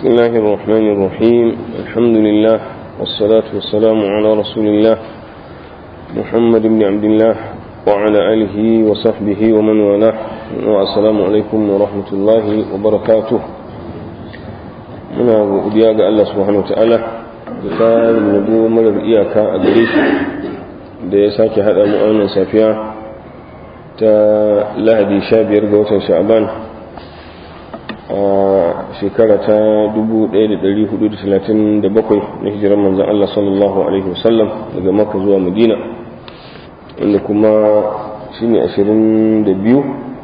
بسم الله الرحمن الرحيم الحمد لله والصلاة والسلام على رسول الله محمد بن عبد الله وعلى آله وصحبه ومن والاه والسلام عليكم ورحمة الله وبركاته muna godiya ga Allah subhanahu wataala da tsarin yabo marar iyaka a gare shi da ya sake haɗa mu a wannan safiya ta lahadi 15 ga watan sha'aban a shekara ta 1437 na hijirar manzan Allah sallallahu Alaihi wasallam daga maka zuwa madina inda kuma shi ne 22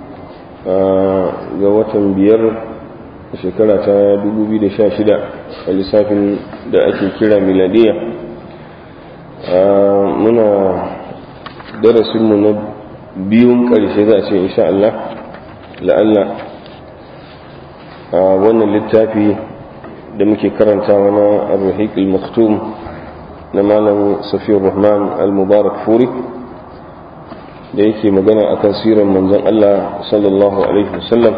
ga watan biyar shekara ta 2016 a lissafin da ake kira miladiya muna darasinmu na biyun ƙarshe za a ce insha Allah la'alla a wannan littafi da muke karanta na arhik al-maktum na malam safiyar rahman al-mubarak furi da yake magana a kan siran manzon Allah sallallahu alaihi wasallam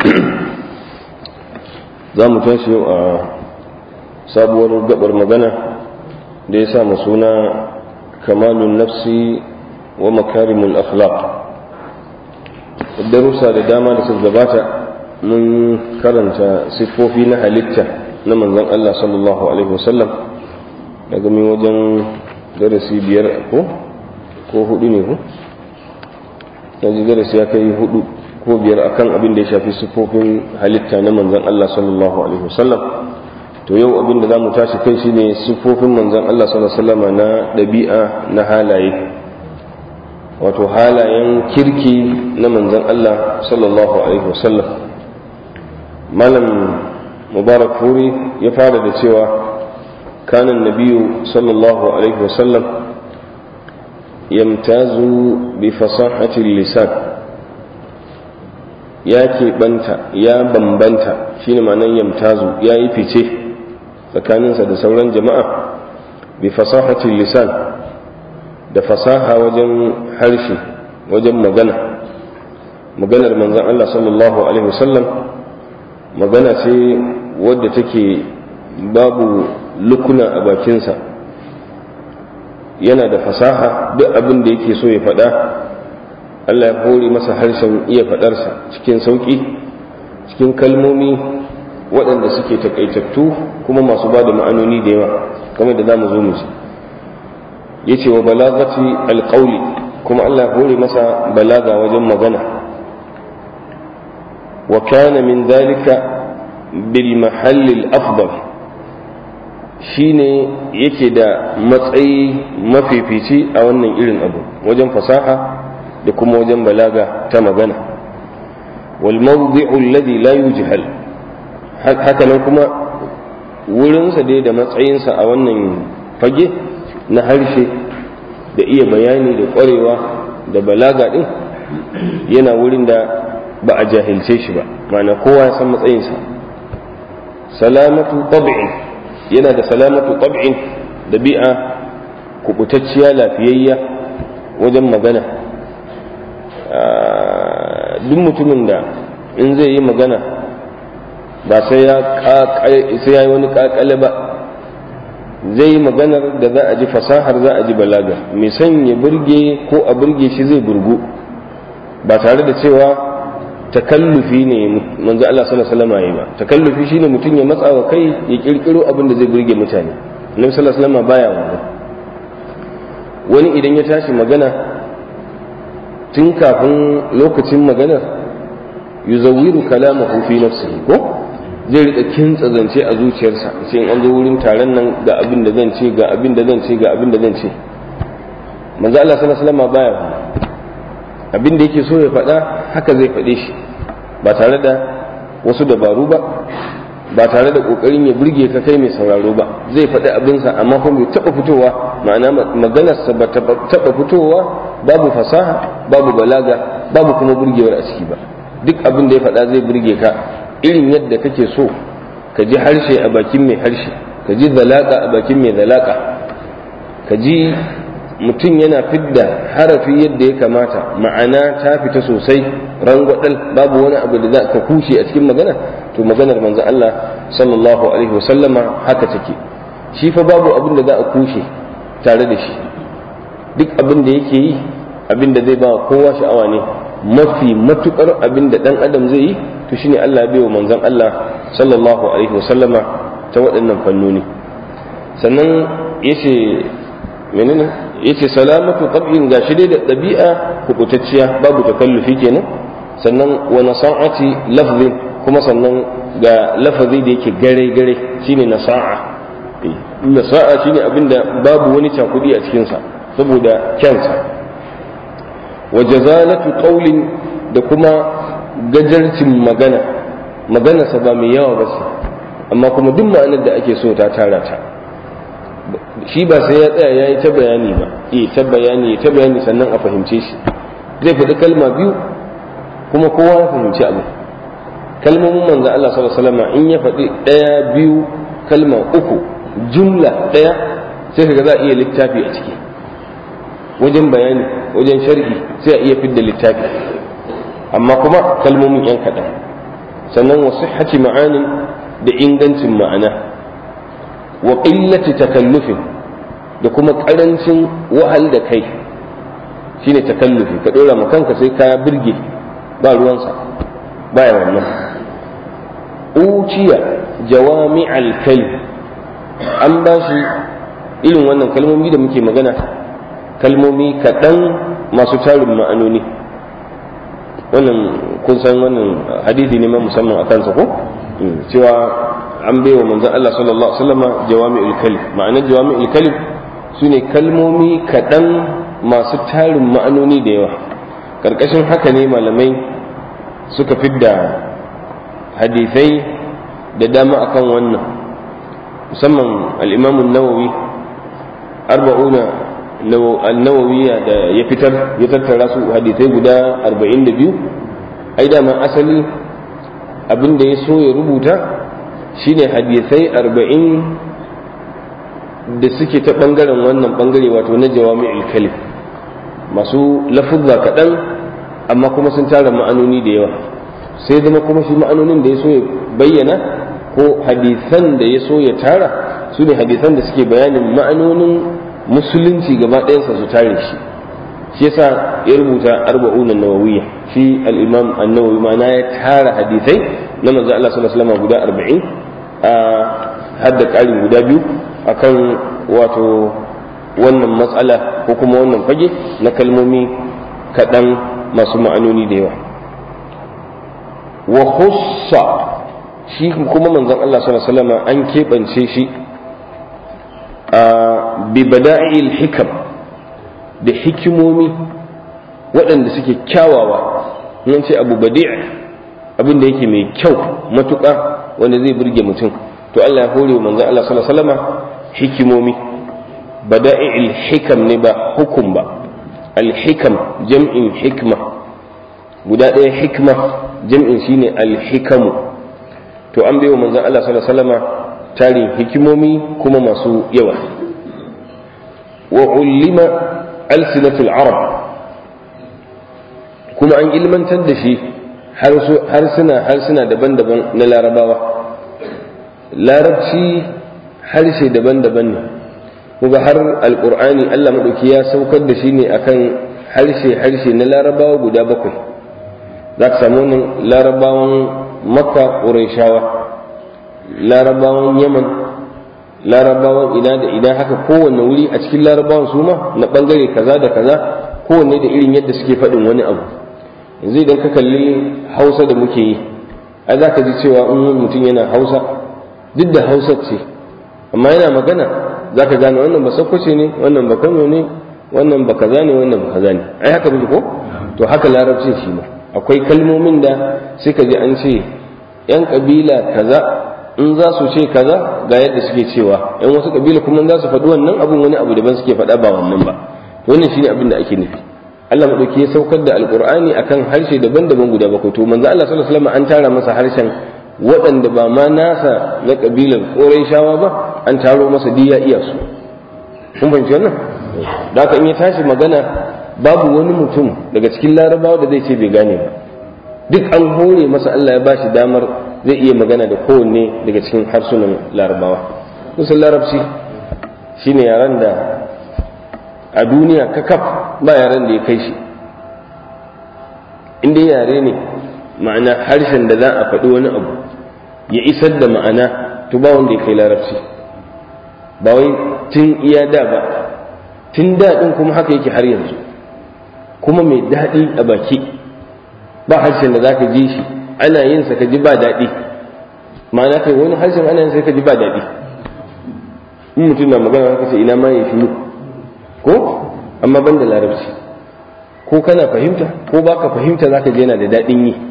za mu tashi yau a sabuwar gabar magana da ya sa suna kamalun nafsi wa makarimul akhlaq darussa da dama da suka gabata mun karanta siffofi na halitta na manzon Allah sallallahu alaihi wasallam daga min wajen darasi biyar ko ko hudu ne ko yanzu darasi ya kai hudu ko biyar akan abin da ya shafi siffofin halitta na manzon Allah sallallahu alaihi wasallam to yau abin da zamu tashi kai shine siffofin manzon Allah sallallahu alaihi wasallam na dabi'a na halaye wato halayen kirki na manzon Allah sallallahu alaihi wasallam malam mubarak furi ya fara da cewa kanan nabiyu sallallahu alaihi wasallam yamtazu bi fasahatil lisan ya keɓanta ya bambanta shine ma'anar yamtazu ya yi fice tsakaninsa da sauran jama'a bi fasahatil lisan da fasaha wajen harshe wajen magana maganar manzon Allah sallallahu alaihi wasallam magana ce wadda take babu lukuna a bakinsa yana da fasaha duk abin da yake so ya faɗa Allah ya hore masa harshen iya faɗarsa cikin sauƙi cikin kalmomi waɗanda suke takaitattu kuma masu ba da ma'anoni da yawa kamar da za mu zo mu ji ya ce wa balagati alƙauli kuma Allah ya hore masa balaga wajen magana وكان من ذلك بالمحل الأفضل shine yake da matsayi mafifici a wannan irin abu wajen fasaha da kuma wajen balaga ta magana wal mawdi'u alladhi la yujhal haka nan kuma wurinsa dai da matsayinsa a wannan fage na harshe da iya bayani da ƙwarewa da balaga din yana wurin da ba a jahilce shi ba ma'ana kowa ya san matsayinsa salamatu tab'in yana da salamatu tab'in dabi'a kubutacciya lafiyayya wajen magana duk mutumin da in zai yi magana ba sai ya sai wani kakale ba zai yi maganar da za a ji fasahar za a ji balaga mai son ya burge ko a burge shi zai burgu ba tare da cewa takallufi ne manzo Allah sallallahu alaihi wasallam yayi ba takallufi shine mutum ya matsa wa kai ya kirkiro abin da zai burge mutane Annabi sallallahu alaihi wasallam baya wannan wani idan ya tashi magana tun kafin lokacin magana yuzawiru kalamahu fi nafsihi ko zai rika kintsa zance a zuciyarsa sai in an zo wurin taron nan ga abin da zan ce ga abin da zan ce ga abin da zan ce manzo Allah sallallahu alaihi wasallam baya wannan abin da yake so ya faɗa haka zai faɗe shi ba tare da wasu dabaru ba ba tare da ƙoƙarin ya burge ka kai mai sauraro ba zai faɗi abinsa amma kuma bai taɓa fitowa ma'ana maganarsa ba taɓa fitowa babu fasaha babu balaga babu kuma burgewar a ciki ba duk abin da ya faɗa zai burge ka irin yadda kake so ka ji harshe a bakin mai harshe ka ji zalaka a bakin mai zalaka ka ji mutum yana fidda harafi yadda ya kamata ma'ana ta fita sosai rangwadal babu wani abu da za ka kushe a cikin magana to maganar manzon Allah sallallahu alaihi wasallama haka take shi fa babu abin da za a kushe tare da shi duk abin da yake yi abin da zai ba kowa sha'awa ne mafi matukar abin da dan adam zai yi to shine Allah bai wa manzon Allah sallallahu alaihi wasallama ta waɗannan fannoni sannan yace menene yace salamatu tab'in gashi dai da ɗabi'a kubutacciya babu takallufi kenan sannan wa nasa'ati lafzin kuma sannan ga lafazi da yake gare gare shine nasa'a nasa'a shine abinda babu wani cakudi a cikin sa saboda kyansa wa jazalatu qawlin da kuma gajarcin magana magana sa ba mai yawa ba amma kuma duk ma'anar da ake so ta tara ta shi ba sai ya tsaya ya yi ta bayani ba eh ta bayani ta bayani sannan a fahimce shi zai faɗi kalma biyu kuma kowa ya fahimci abu kalmomin manzo Allah sallallahu alaihi wasallam in ya faɗi ɗaya biyu kalma uku jumla ɗaya sai kaga za a iya littafi a ciki wajen bayani wajen sharhi sai a iya fidda littafi amma kuma kalmomin yan kaɗan sannan wasu sihhati ma'anin da ingancin ma'ana wa qillati takallufin da kuma karancin wahal da kai shine takallufi ka dora ma kanka sai ka birge ba ruwansa baya wannan uciya jawami alkalim an ba shi irin wannan kalmomi da muke magana kalmomi kaɗan masu tarin ma'anoni wannan kun san wannan hadisi ne ma musamman a kansa ko cewa an bai wa manzon Allah sallallahu alaihi wasallama jawami'ul kalim ma'anar jawami'ul kalim sune kalmomi kaɗan masu tarin ma'anoni da yawa karkashin haka ne malamai suka fidda hadisai da dama akan wannan musamman al-imam an-nawawi arba'una an-nawawiya da ya fitar ya tattara su hadisai guda 42 ai dama asali abin da ya so ya rubuta shine hadisai arba'in da suke ta ɓangaren wannan ɓangare wato na jawami'ul kalim masu lafuzza kaɗan amma kuma sun tara ma'anoni da yawa sai zama kuma shi ma'anonin da ya so ya bayyana ko hadisan da ya so ya tara su ne hadisan da suke bayanin ma'anonin musulunci gaba ɗayansa su tare shi shi yasa ya rubuta arba'unan nawawiyya shi al-imam an-nawawi ma na ya tara hadisai na manzo Allah sallallahu alaihi wasallam guda 40 a hadda ƙarin guda biyu akan wato wannan matsala ko kuma wannan fage na kalmomi kaɗan masu ma'anoni da yawa wa khussa shi kuma manzon Allah sallallahu alaihi wasallam an keɓance shi a bi bada'il hikam da hikimomi waɗanda suke kyawawa nan ce abu badi' abin da yake mai kyau matuƙa wanda zai burge mutum to Allah ya hore manzon Allah sallallahu alaihi wasallam hikimomi bada'i'il hikam ne ba hukum ba al-hikam jam'in hikma guda ɗaya hikma jam'in shine al-hikamu to an bai wa manzon Allah sallallahu alaihi wasallam tarin hikimomi kuma masu yawa wa ulima alsinatul arab kuma an ilmantar da shi harsuna harsuna daban-daban na larabawa larabci harshe daban-daban ne kuma har alkur'ani allah maɗauki ya saukar da shi ne akan harshe-harshe na larabawa guda bakwai za ka samu wannan larabawan makka ƙurayshawa larabawan yaman larabawan ina da ina haka kowanne wuri a cikin larabawan su ma na ɓangare kaza da kaza kowanne da irin yadda suke faɗin wani abu yanzu idan ka kalli hausa da muke yi ai za ka ji cewa in mutum yana hausa duk da hausa ce amma yana magana za ka gane wannan ba sakwace ne wannan ba kano ne wannan ba kaza ne wannan ba kaza ne ai haka muke ko to haka larabcin shi ma akwai kalmomin da sai ka ji an ce yan kabila kaza in za su ce kaza ga yadda suke cewa yan wasu kabila kuma za su faɗi wannan abun wani abu daban suke faɗa ba wannan ba wannan shine abin da ake nufi Allah madauki ya saukar da alqur'ani akan harshe daban-daban guda bakwai to manzo Allah sallallahu alaihi wasallam an tara masa harshen waɗanda ba ma nasa na kabilar Qurayshawa ba an taro masa diya iya su kun fahimci wannan da haka in ya tashi magana babu wani mutum daga cikin larabawa da zai ce bai gane ba duk an hore masa Allah ya ba shi damar zai iya magana da kowanne daga cikin harsunan larabawa kusan larabci shine yaren da a duniya kakaf ba yaren da ya kai shi inda yare ne ma'ana harshen da za a faɗi wani abu ya isar da ma'ana to ba wanda ya kai larabci ba wai tun iya da ba tun daɗin kuma haka yake har yanzu kuma mai daɗi a baki ba harshen da za ka ji shi ana yin sa ka ji ba daɗi ma'ana kai wani harshen ana yin sa ka ji ba daɗi in mutum na magana haka ce ina ma ya shiru ko amma ban da larabci ko kana fahimta ko baka fahimta za ka je yana da daɗin yi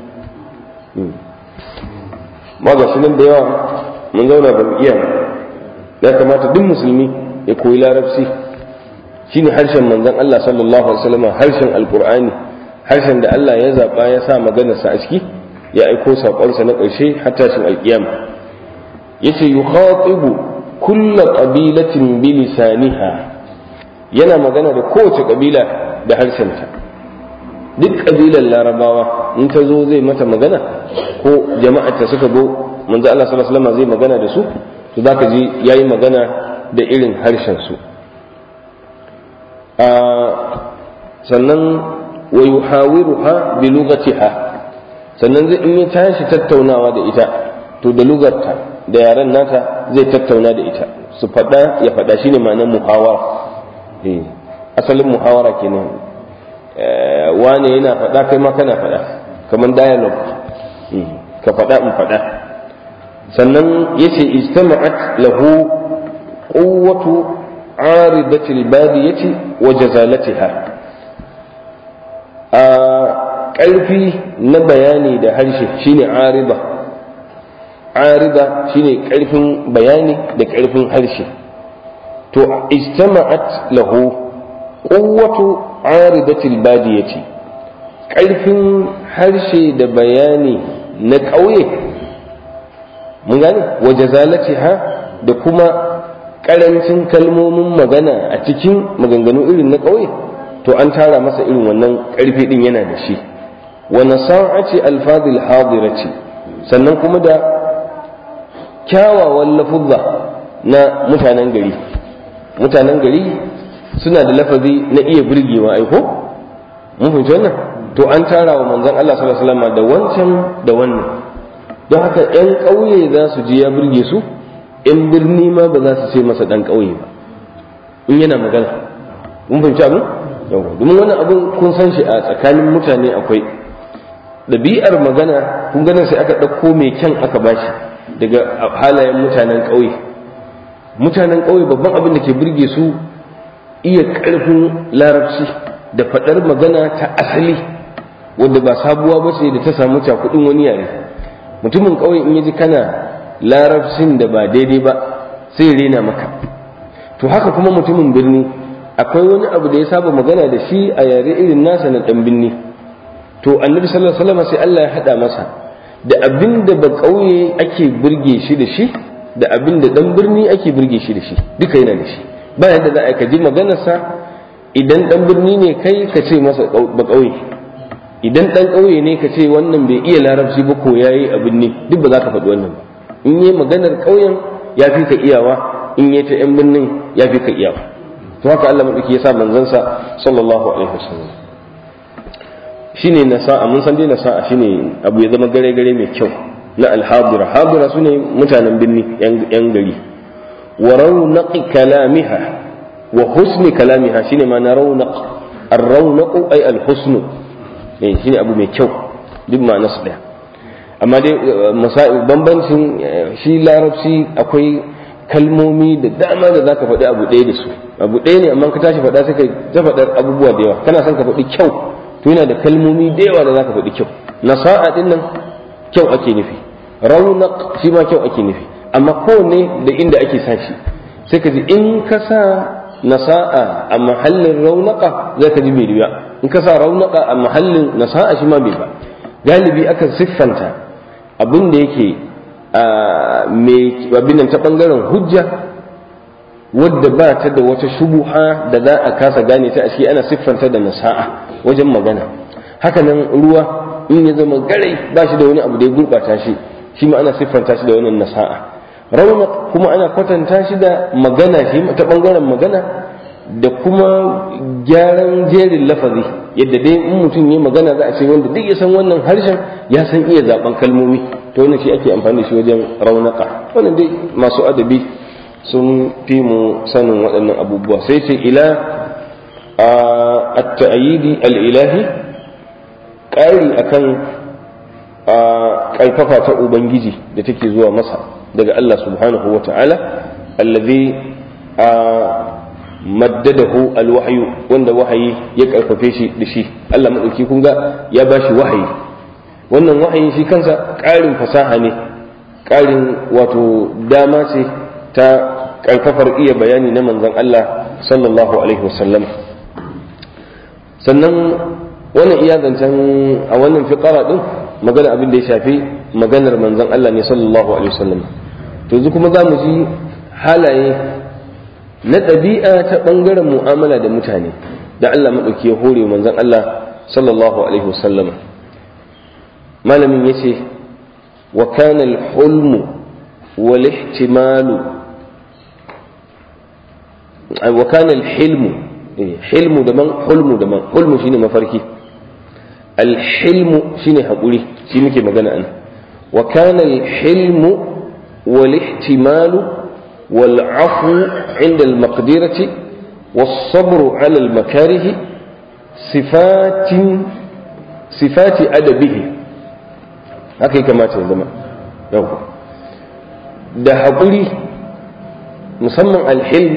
ma ga nan da yawa mun zauna ba mu iya ya kamata duk musulmi ya koyi larabci shine harshen manzon Allah sallallahu alaihi wasallam harshen alqur'ani harshen da Allah ya zaba ya sa maganarsa a ciki ya aiko saƙonsa na ƙarshe har tashin alƙiyama yace yukhatibu kulla qabilatin bi lisaniha yana magana da kowace kabila da harshenta duk kabilar larabawa in ta zo zai mata magana ko jama'ar ta suka zo manzo Allah sallallahu alaihi wasallam zai magana da su to zaka ji yayi magana da irin harshen su sannan wa yuhawiruha bi lughatiha sannan zai in ya tashi tattaunawa da ita to da lugarta da yaren nata zai tattauna da ita su faɗa ya faɗa shine ma'anar muhawara eh asalin muhawara kenan wane yana faɗa kai ma kana faɗa kamar dialogue ka faɗa in faɗa sannan yace ijtama'at lahu quwwatu aridatil badiyati wa jazalatiha a ƙarfi na bayani da harshe shine arida arida shine ƙarfin bayani da ƙarfin harshe to ijtama'at lahu quwwatu aridatil badiyati ƙarfin harshe da bayani na ƙauye mun gane wa jazalatiha da kuma ƙarancin kalmomin magana a cikin maganganu irin na ƙauye to an tara masa irin wannan ƙarfi ɗin yana da shi wa nasa'ati alfadil hadirati sannan kuma da kyawawan lafuzza na mutanen gari mutanen gari suna da lafazi na iya burgewa aiko mun fahimci wannan to an tara wa manzon Allah sallallahu alaihi wasallam da wancan da wannan don haka yan ƙauye za su ji ya burge su yan birni ma ba za su ce masa dan ƙauye ba in yana magana mun fahimci abin yawa domin wannan abin kun san shi a tsakanin mutane akwai ɗabi'ar magana kun ganin sai aka ɗauko mai kyan aka bashi daga halayen mutanen ƙauye mutanen ƙauye babban abin da ke burge su iya ƙarfin larabci da faɗar magana ta asali wadda ba sabuwa ba ce da ta samu cakuɗin wani yare mutumin ƙauye in yaji kana larabcin da ba daidai ba sai rena maka to haka kuma mutumin birni akwai wani abu da ya saba magana da shi a yare irin nasa na ɗan birni to annabi sallallahu alaihi wasallam sai Allah ya haɗa masa da abin da ba ƙauye ake burge shi da shi da abin da ɗan birni ake burge shi da shi duka yana da shi ba yadda za a ka ji maganarsa idan ɗan birni ne kai ka ce masa ba ƙauye idan ɗan ƙauye ne ka ce wannan bai iya larabci ba ko ya yi abin ne duk ba za ka faɗi wannan ba in yi maganar ƙauyen ya fi ka iyawa in yi ta ‘yan birnin ya fi ka iyawa to haka Allah maɗauki ya sa manzansa sallallahu alaihi wasallam shine nasa'a mun san dai nasa'a shine abu ya zama gare gare mai kyau na alhabira habira su ne mutanen birni yan gari wa raunaqi kalamiha wa husni kalamiha shine ma na raunaq ar-raunaqu ay al-husnu eh shine abu mai kyau duk ma nasu daya amma dai masai bambancin shi larabci akwai kalmomi da dama da zaka faɗi abu ɗaya da su abu ɗaya ne amma ka tashi faɗa sai ka ta faɗar abubuwa da yawa kana son ka faɗi kyau to yana da kalmomi da yawa da zaka faɗi kyau nasa'a din nan kyau ake nufi raunaq shi ma kyau ake nufi amma kowanne da inda ake sa shi sai ka ji in ka sa nasa'a a mahallin raunaqa za ka ji bai riya in ka sa raunaqa a mahallin nasa'a shi ma bai ba galibi akan siffanta abin da yake mai abin nan ta bangaren hujja wadda ba ta da wata shubuha da za a kasa gane ta a shi ana siffanta da nasa'a wajen magana hakanan ruwa in ya zama garai ba shi da wani abu da ya gurɓata shi shi ma ana siffanta shi da wannan nasa'a rauna kuma ana kwatanta shi da magana shi ta ɓangaren magana da kuma gyaran jerin lafazi yadda dai in mutum ya magana za a ce wanda duk ya san wannan harshen ya san iya zaben kalmomi to wannan shi ake amfani da shi wajen raunaka wannan dai masu adabi sun fi mu sanin waɗannan abubuwa sai ce ila at-ta'yidi al-ilahi ƙari akan ƙarfafa ta ubangiji da take zuwa masa daga Allah subhanahu wa ta'ala allazi maddadahu alwahyu wanda wahayi ya karfafe shi da shi Allah madauki kun ga ya bashi wahayi wannan wahayi shi kansa ƙarin fasaha ne ƙarin wato dama ce ta karfafar iya bayani na manzon Allah sallallahu alaihi wasallam sannan wannan iya zancen a wannan fiqara din magana abin da ya shafi maganar manzon Allah ne sallallahu alaihi wasallam to yanzu kuma za mu ji halaye na ɗabi'a ta ɓangaren mu'amala da mutane da Allah maɗauki ya hore manzon Allah sallallahu alaihi wasallam malamin ya ce wa kana al-hulmu wal ihtimalu wa kana al-hilmu hilmu daban hulmu daban hulmu shine mafarki al-hilmu shine haƙuri shi muke magana an wa kana al-hilmu wal ihtimalu والعفو عند المقدرة والصبر على المكاره صفات صفات أدبه haka kamata ya zama yau da haƙuri musamman alhil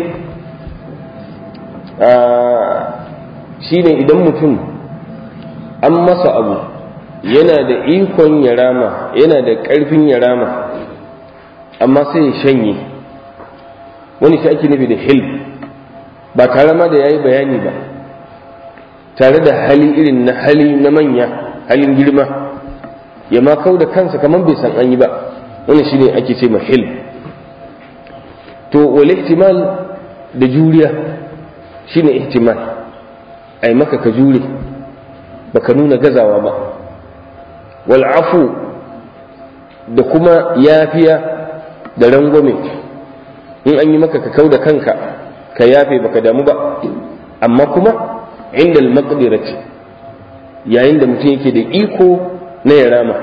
shi ne idan mutum an masa abu yana da ikon ya rama yana da ƙarfin ya rama amma sai ya shanye wani shi ake nufi da hilm ba tare ma da ya yi bayani ba tare da hali irin na hali na manya halin girma ya ma kau da kansa kamar bai san an yi ba wani shi ne ake ce ma hilm to wal ihtimal da juriya shi ne ihtimal a yi maka ka jure baka nuna gazawa ba wal afu da kuma yafiya da rangwame in an yi maka ka kau da kanka ka yafe baka damu ba amma kuma inda al-maqdirati yayin da mutum yake da iko na ya rama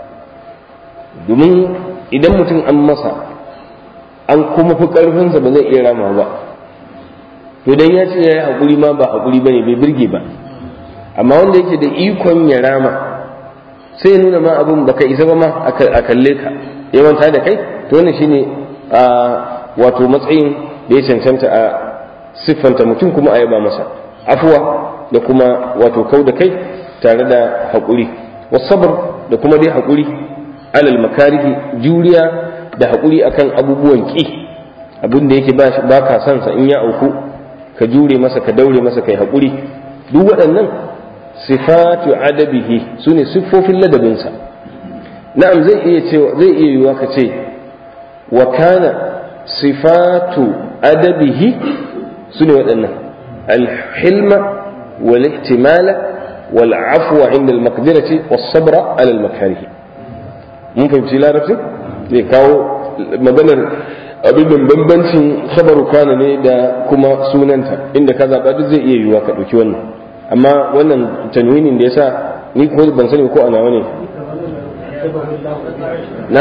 domin idan mutum an masa an kuma fi karfinsa ba zai iya rama ba to dan ya ce ya yi haƙuri ma ba haƙuri ba ne bai birge ba amma wanda yake da ikon ya rama sai ya nuna ma abin baka isa ba ma a kalle ka yawanta da kai to wannan shine a wato matsayin da ya cancanta a siffanta mutum kuma a yaba masa afuwa da kuma wato kau da kai tare da haƙuri wasabar da kuma dai haƙuri alal makarihi juriya da haƙuri akan abubuwan ƙi abin da yake ba ka son sa in ya auku ka jure masa ka daure masa kai haƙuri duk waɗannan sifatu adabihi su ne siffofin ladabinsa na'am zai iya cewa zai iya yiwuwa ka ce wa kana sifatu adabihi su ne waɗannan alhilma wal ihtimala wal afwa inda al maqdirati was sabra ala al makarihi mun fahimci larabci zai kawo maganar abin da bambancin khabaru kana ne da kuma sunanta inda ka zaɓa duk zai iya yiwuwa ka ɗauki wannan amma wannan tanwinin da yasa ni ko ban sani ko ana wani na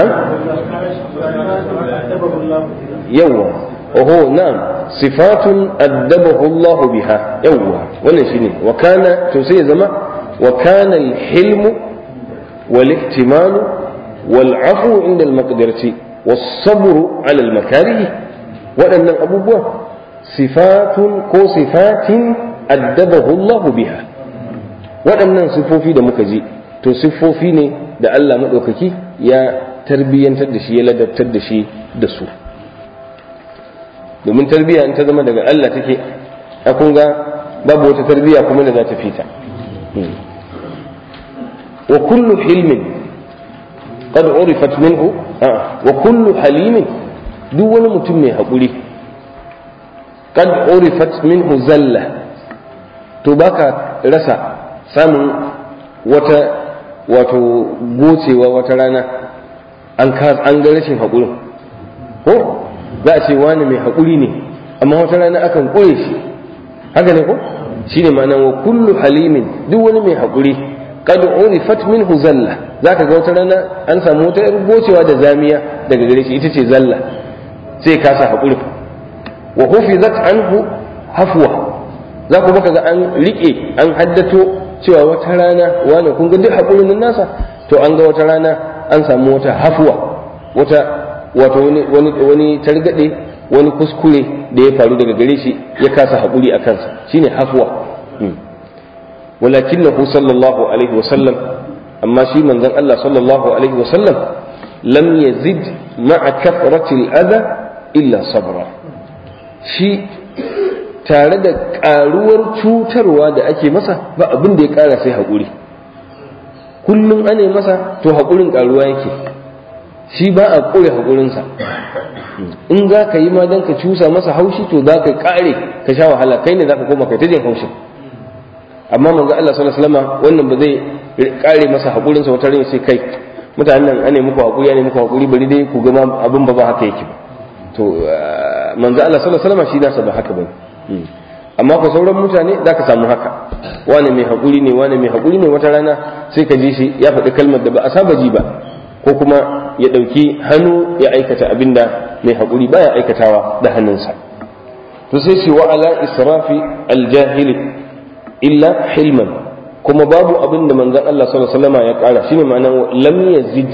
yawwa oho na'am sifatun addabahu Allah biha yawwa wannan shine wa kana to sai ya zama wa kana al-hilmu wal ihtimalu wal afu inda al-maqdirati was sabru ala al-makarih waɗannan abubuwa sifatun ko sifatin addabahu Allah biha waɗannan sifofi da muka ji to siffofi ne da Allah maɗaukaki ya tarbiyyantar da shi ya ladabtar da shi da su domin tarbiyya in ta zama daga Allah take a kun ga babu wata tarbiyya kuma da za ta fita wa kullu hilmin qad urifat minhu wa kullu halimin duk wani mutum mai haƙuri qad urifat minhu zalla to baka rasa samun wata wato gocewa wata rana an an ga rashin haƙurin ko za a ce wani mai haƙuri ne amma wata rana akan ƙure shi haka ne ko shi ne ma'ana wa kullu halimin duk wani mai haƙuri qad urifat minhu zalla zaka ga wata rana an samu wata yar gocewa da zamiya daga gare shi ita ce zalla sai ka sa haƙuri wa hufizat anhu hafwa za ku baka ga an rike an haddato cewa wata rana wani kun ga duk haƙurin nan nasa to an ga wata rana an samu wata hafwa wata wato wani wani wani targade wani kuskure da ya faru daga gare shi ya kasa haƙuri a kansa shine hafwa ولكنه صلى الله عليه وسلم أما شي من ذن الله صلى الله عليه وسلم لم يزد مع كثرة الأذى إلا صبرا شي tare da ƙaruwar cutarwa da ake masa ba abin da ya ƙara sai haƙuri kullum ane masa to haƙurin ƙaruwa yake shi ba a ƙure haƙurinsa in za ka yi ma don ka cusa masa haushi to za ka ƙare ka sha wahala kai ne za ka koma kai ta jin haushin amma manzo Allah sallallahu alaihi wasallam wannan ba zai kare masa hakurin sa wata ran sai kai mutanen nan ane muku hakuri ane muku hakuri bari dai ku ga abin ba ba haka yake ba to manzo Allah sallallahu alaihi wasallam shi nasa ba haka bane amma ko sauran mutane zaka samu haka wani mai hakuri ne wani mai hakuri ne wata rana sai ka ji shi ya faɗi kalmar da ba a saba ji ba ko kuma ya ɗauki hannu ya aikata abinda mai hakuri baya aikatawa da hannunsa to sai shi wa ala israfi aljahili illa hilman kuma babu abin da manzon Allah sallallahu alaihi wasallam ya kara shine ma'anar lam yazid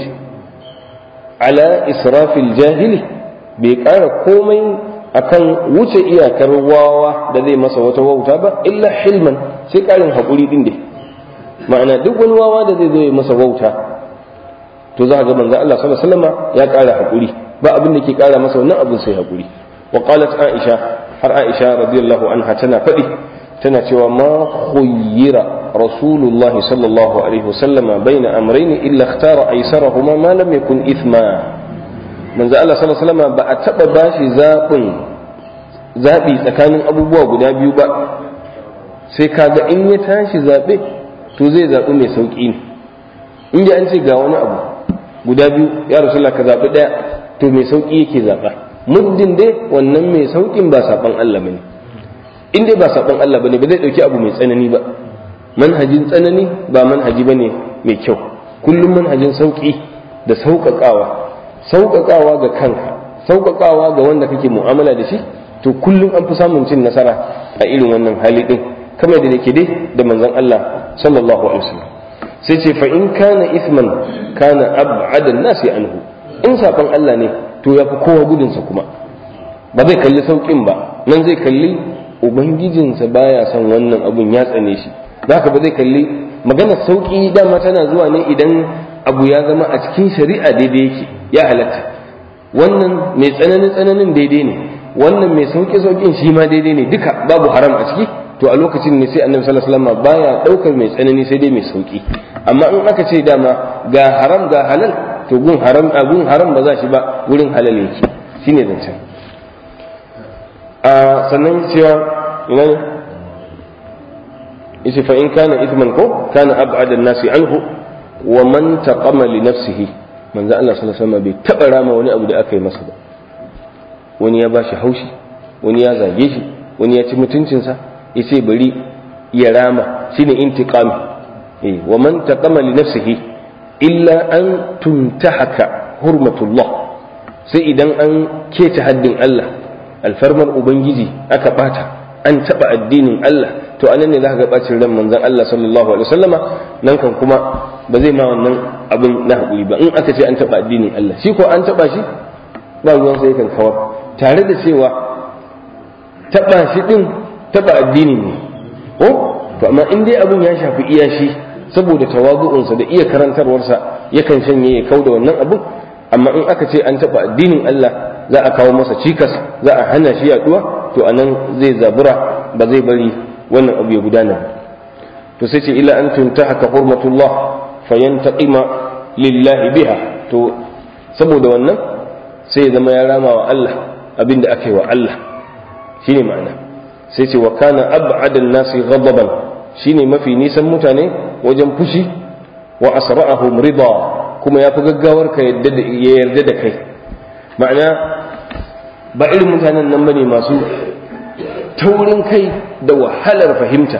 ala israfil jahili bai kara komai akan wuce iyakar wawa da zai masa wata wauta ba illa hilman sai karin hakuri din dai ma'ana duk wani wawa da zai zo ya masa wauta to za ga manzon Allah sallallahu alaihi wasallam ya kara hakuri ba abin da ke kara masa wannan abin sai hakuri wa qalat aisha har aisha radiyallahu anha tana faɗi tana cewa ma khuyyira rasulullahi sallallahu alaihi wasallam baina amrayni illa ikhtara aysarahuma ma lam yakun ithma manzo Allah sallallahu alaihi wasallam ba a taba bashi zabin zabi tsakanin abubuwa guda biyu ba sai kaga in ya tashi zabe to zai zabi mai sauki ne in ji an ce ga wani abu guda biyu ya rasulullah ka zabi daya to mai sauki yake zaba muddin dai wannan mai saukin ba saban Allah bane in dai ba saban Allah bane ba zai dauki abu mai tsanani ba manhajin tsanani ba manhaji bane mai kyau kullum manhajin sauki da sauƙaƙawa sauƙaƙawa ga kanka sauƙaƙawa ga wanda kake mu'amala da shi to kullum an fi samun cin nasara a irin wannan hali din kamar da yake dai da manzon Allah sallallahu alaihi wasallam sai ce fa in kana ithman kana ab'adan nasi anhu in saban Allah ne to yafi kowa gudunsa kuma ba zai kalli saukin ba nan zai kalli ubangijinsa baya son wannan abun ya tsane shi haka ba zai kalli maganar sauki dama tana zuwa ne idan abu ya zama a cikin shari'a daidai yake ya halatta wannan mai tsananin tsananin daidai ne wannan mai sauki saukin shi ma daidai ne duka babu haram a ciki to a lokacin ne sai annabi sallallahu alaihi wasallam baya daukar mai tsanani sai dai mai sauki amma in aka ce dama ga haram ga halal to gun haram a gun haram ba za shi ba wurin halal yake shine zancen a sannan cewa ina ne yace fa in kana ithman ko kana ab'ada an-nasi anhu wa man taqama li nafsihi manzo Allah sallallahu alaihi wasallam bai taba rama wani abu da aka yi masa ba wani ya bashi haushi wani ya zage shi wani ya ci mutuncinsa yace bari ya rama shine intiqami eh wa man taqama li nafsihi illa an tuntahaka hurmatullah sai idan an keta haddin Allah alfarmar ubangiji aka bata an taba addinin Allah to anan ne zaka ga bacin ran manzon Allah sallallahu alaihi wasallama nan kan kuma ba zai ma wannan abin na hakuri ba in aka ce an taba addinin Allah shi ko an taba shi ba ruwan sai kan kawar tare da cewa taba shi din taba addini ne ko to amma in dai abin ya shafi iya shi saboda tawazu'unsa da iya karantarwarsa yakan shanye ya kauda wannan abin amma in aka ce an taba addinin Allah za a kawo masa cikas za a hana shi yaduwa to anan zai zabura ba zai bari wannan abu ya gudana to sai ce ila an tuntahaka hurmatullah fayantaqima lillahi biha to saboda wannan sai ya zama ya rama wa Allah abinda aka yi wa Allah shine ma'ana sai ce wa kana ab'adan nasi ghadaban shine mafi nisan mutane wajen fushi wa asra'ahum rida kuma ya fi gaggawar ka ya yarda da kai ma'ana ba irin mutanen nan bane masu taurin kai da wahalar fahimta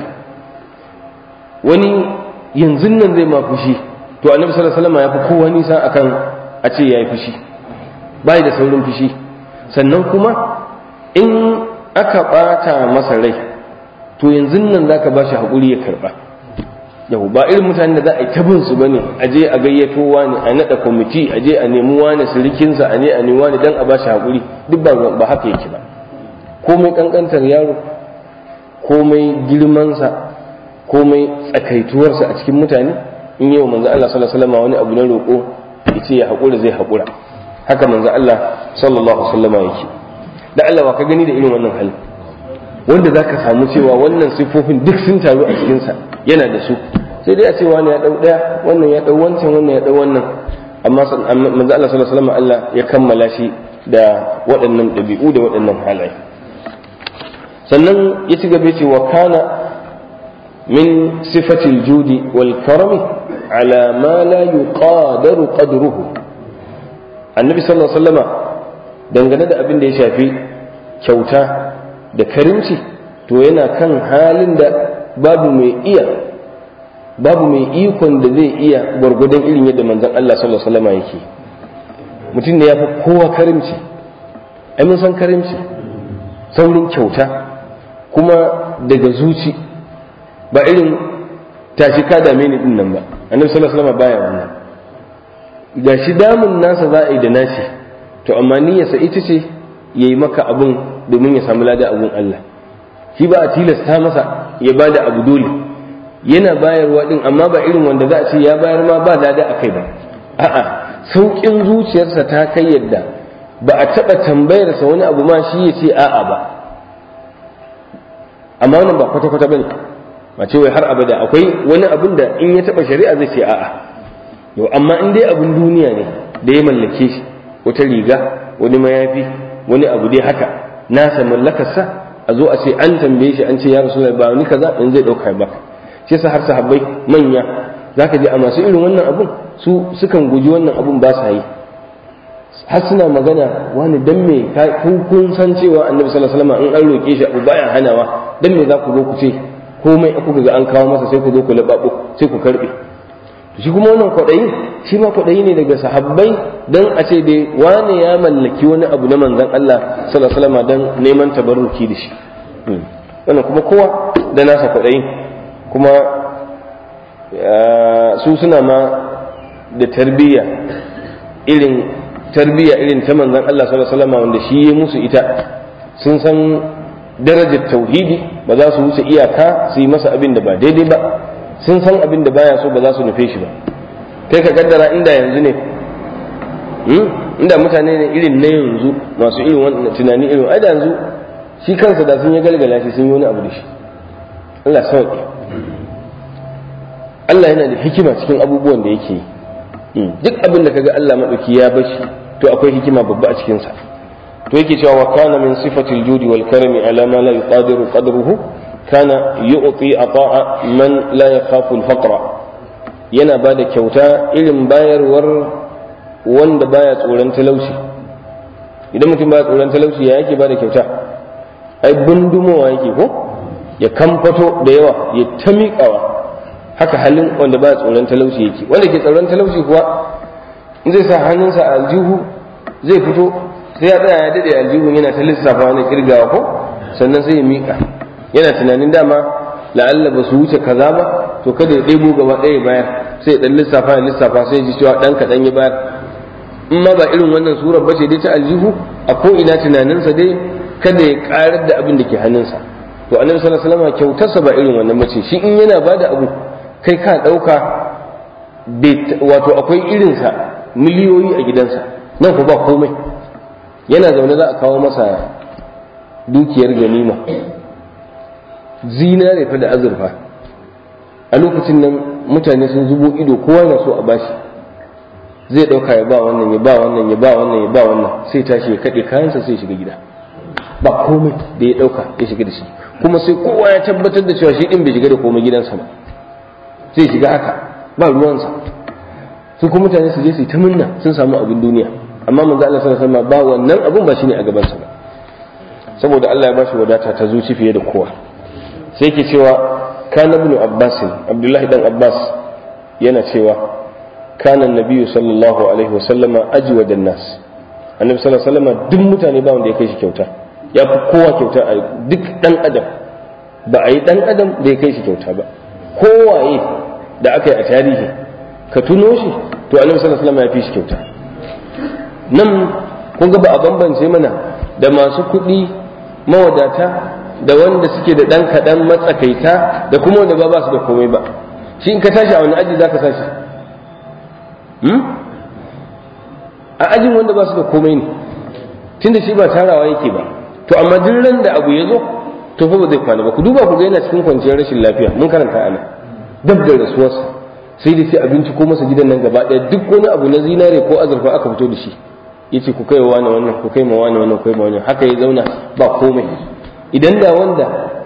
wani yanzu nan zai ma fushi to annabi sallallahu alaihi wasallam ya fi kowa nisa akan a ce yayi fushi bai da saurin fushi sannan kuma in aka bata masa rai to yanzu nan zaka ba shi hakuri ya karba yau ba irin mutanen da za a yi tabin su bane a je a gayyato wani a nada kwamiti a je a nemi wani sirikinsa a ne a nemi wani dan a ba shi hakuri duk ba haka yake ba komai kankantar yaro komai girmansa komai tsakaituwarsa a cikin mutane in yi wa manzo Allah sallallahu alaihi wasallam wani abu na roƙo yace ya haƙura zai haƙura haka manzo Allah sallallahu alaihi wasallam yake da Allah wa ka gani da irin wannan hali wanda zaka samu cewa wannan sifofin duk sun taru a cikin sa yana da su sai dai a ce wani ya dau daya wannan ya dau wancan wannan ya dau wannan amma manzo Allah sallallahu alaihi wasallam Allah ya kammala shi da waɗannan ɗabi'u da waɗannan halaye sannan ya ci gaba ce wa kana min sifatil judi wal karami ala ma la yuqadaru qadruhu annabi sallallahu alaihi wasallama dangane da abin da ya shafi kyauta da karimci to yana kan halin da babu mai iya babu mai ikon da zai iya gwargwadon irin yadda manzon Allah sallallahu alaihi wasallama yake mutum da ya fi kowa karimci ai mun san karimci saurin kyauta kuma daga zuci ba irin tashi ka dame ni din nan ba annabi sallallahu alaihi wasallam baya wannan ga shi damun nasa za a yi da nashi to amma niyyarsa ita ce yayi maka abun domin ya samu lada abun Allah shi ba a tilasta masa ya bada abu dole yana bayarwa din amma ba irin wanda za a ce ya bayar ma ba lada akai ba a'a saukin zuciyarsa ta kai yadda ba a taɓa tambayarsa wani abu ma shi ya ce a'a ba amma wannan ba kwata-kwata bane ba ce wai har abada akwai wani abin da in ya taba shari'a zai ce a'a yau amma in dai abin duniya ne da ya mallake shi wata riga wani mayafi wani abu dai haka nasa mallakarsa a zo a ce an tambaye shi an ce ya rasu ba wani kaza in zai dauka baka shi yasa har sahabbai manya zaka ji a masu irin wannan abun su sukan guji wannan abun ba sa yi har suna magana wani dan me kun san cewa annabi sallallahu alaihi wasallam in an roke shi abu baya hanawa dan me za ku zo ku ce komai kuka ga an kawo masa sai ku zo ku lababo sai ku karbe shi kuma wannan kwaɗayi shi ma kwaɗayi ne daga sahabbai dan a ce dai wane ya mallaki wani abu na manzon Allah sallallahu alaihi wasallam dan neman tabarruki da shi wannan kuma kowa da nasa kwaɗayi kuma su suna ma da tarbiyya irin tarbiyya irin ta manzon Allah sallallahu alaihi wasallam wanda shi ya musu ita sun san darajar tauhidi ba za su wuce iyaka su yi masa abin da ba daidai ba sun san abin da baya so ba za su nufe shi ba kai ka kaddara inda yanzu ne inda mutane ne irin na yanzu masu irin wannan tunani irin ai da yanzu shi kansa da sun yi galgala shi sun yi wani abu da shi Allah sauki Allah yana da hikima cikin abubuwan da yake yi duk abin da kaga Allah madauki ya bashi to akwai hikima babba a cikin sa to yake cewa wa kana min sifatil judi wal karami ala ma la yuqadiru qadruhu kana yu'ti ata'a man la yakhafu al faqra yana bada kyauta irin bayarwar wanda baya tsoron talauci idan mutum baya tsoron talauci ya yake bada kyauta ai bundumowa yake ko ya kamfato da yawa ya ta miƙawa haka halin wanda baya tsoron talauci yake wanda ke tsoron talauci kuwa in zai sa hannunsa a aljihu zai fito sai ya tsaya ya daɗe aljihun yana ta lissafa wani kirgawa ko sannan sai ya miƙa yana tunanin dama la'alla ba su wuce kaza ba to kada ya ɗebo gaba ɗaya bayar sai ɗan lissafa ya lissafa sai ya ji cewa ɗan kaɗan ya bayar in ma ba irin wannan surar ba ce dai ta aljihu a ko ina tunaninsa dai kada ya ƙarar da abin da ke hannunsa to annabi sallallahu alaihi wasallam kyautarsa ba irin wannan bace shi in yana bada abu kai ka ɗauka wato akwai irinsa miliyoyi a gidansa nan ku ba komai yana zaune za a kawo masa dukiyar ganima zinare fa da azurfa a lokacin nan mutane sun zubo ido kowa na so a bashi zai ɗauka ya ba wannan ya ba wannan ya ba wannan ya ba wannan sai tashi ya kaɗe kayansa sai shiga gida ba komai da ya dauka ya shiga da shi kuma sai kowa ya tabbatar da cewa shi din bai shiga da komai gidansa ba sai shiga haka ba ruwansa su kuma mutane su je su yi ta munna sun samu abin duniya amma manzo Allah sallallahu alaihi wasallam ba wannan abun ba shine a gabansa ba saboda Allah ya bashi wadata ta zuci fiye da kowa sai ke cewa kana ibn Abbas Abdullahi dan Abbas yana cewa kana nabiyyu sallallahu alaihi wasallama ajwada nas annabi sallallahu alaihi wasallam duk mutane ba wanda ya kai shi kyauta ya fi kowa kyauta a duk dan adam ba a yi dan adam da ya kai shi kyauta ba kowaye da aka yi a tarihi ka tuno shi to annabi sallallahu alaihi wasallam ya fi shi kyauta nan kun ga ba a bambance mana da masu kuɗi mawadata da wanda suke da ɗan kaɗan matsakaita da kuma wanda ba ba su da komai ba shi in ka tashi a wani aji za ka tashi a ajin wanda ba su da komai ne tunda shi ba tarawa yake ba to amma duk ran da abu ya zo to fa ba zai kwana ba ku duba ku ga yana cikin kwanciyar rashin lafiya mun karanta ana dab da rasuwarsa sai dai sai abinci ko masa gidan nan gaba ɗaya duk wani abu na zinare ko azurfa aka fito da shi yace ku kai wani wannan ku kai ma wani wannan ku kai ma wannan haka ya zauna ba komai idan da wanda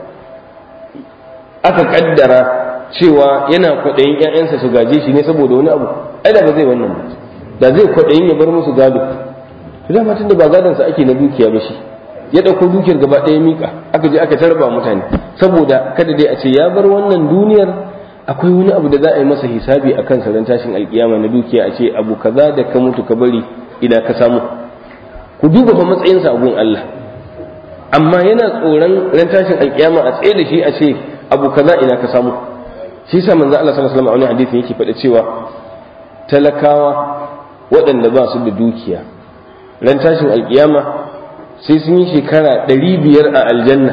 aka kaddara cewa yana kwaɗayin ƴaƴansa su gaje shi ne saboda wani abu ai da ba zai wannan ba da zai kwaɗayin ya bar musu gado to da tun da ba gadonsa ake na dukiya ba shi ya ɗauko dukiyar gaba ɗaya mika aka je aka tarba mutane saboda kada dai a ce ya bar wannan duniyar akwai wani abu da za a yi masa hisabi a kan ran tashin alkiyama na dukiya a ce abu kaza da ka mutu ka bari idan ka samu ku duba fa matsayinsa a gun Allah amma yana tsoron ran tashin alkiyama a tsaye da shi a ce abu kaza ina ka samu shi yasa manzo Allah sallallahu alaihi wasallam a wani hadisi yake faɗa cewa talakawa waɗanda ba su da dukiya ran tashin alkiyama sai sun yi shekara ɗari biyar a aljanna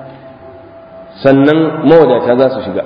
sannan mawadata za su shiga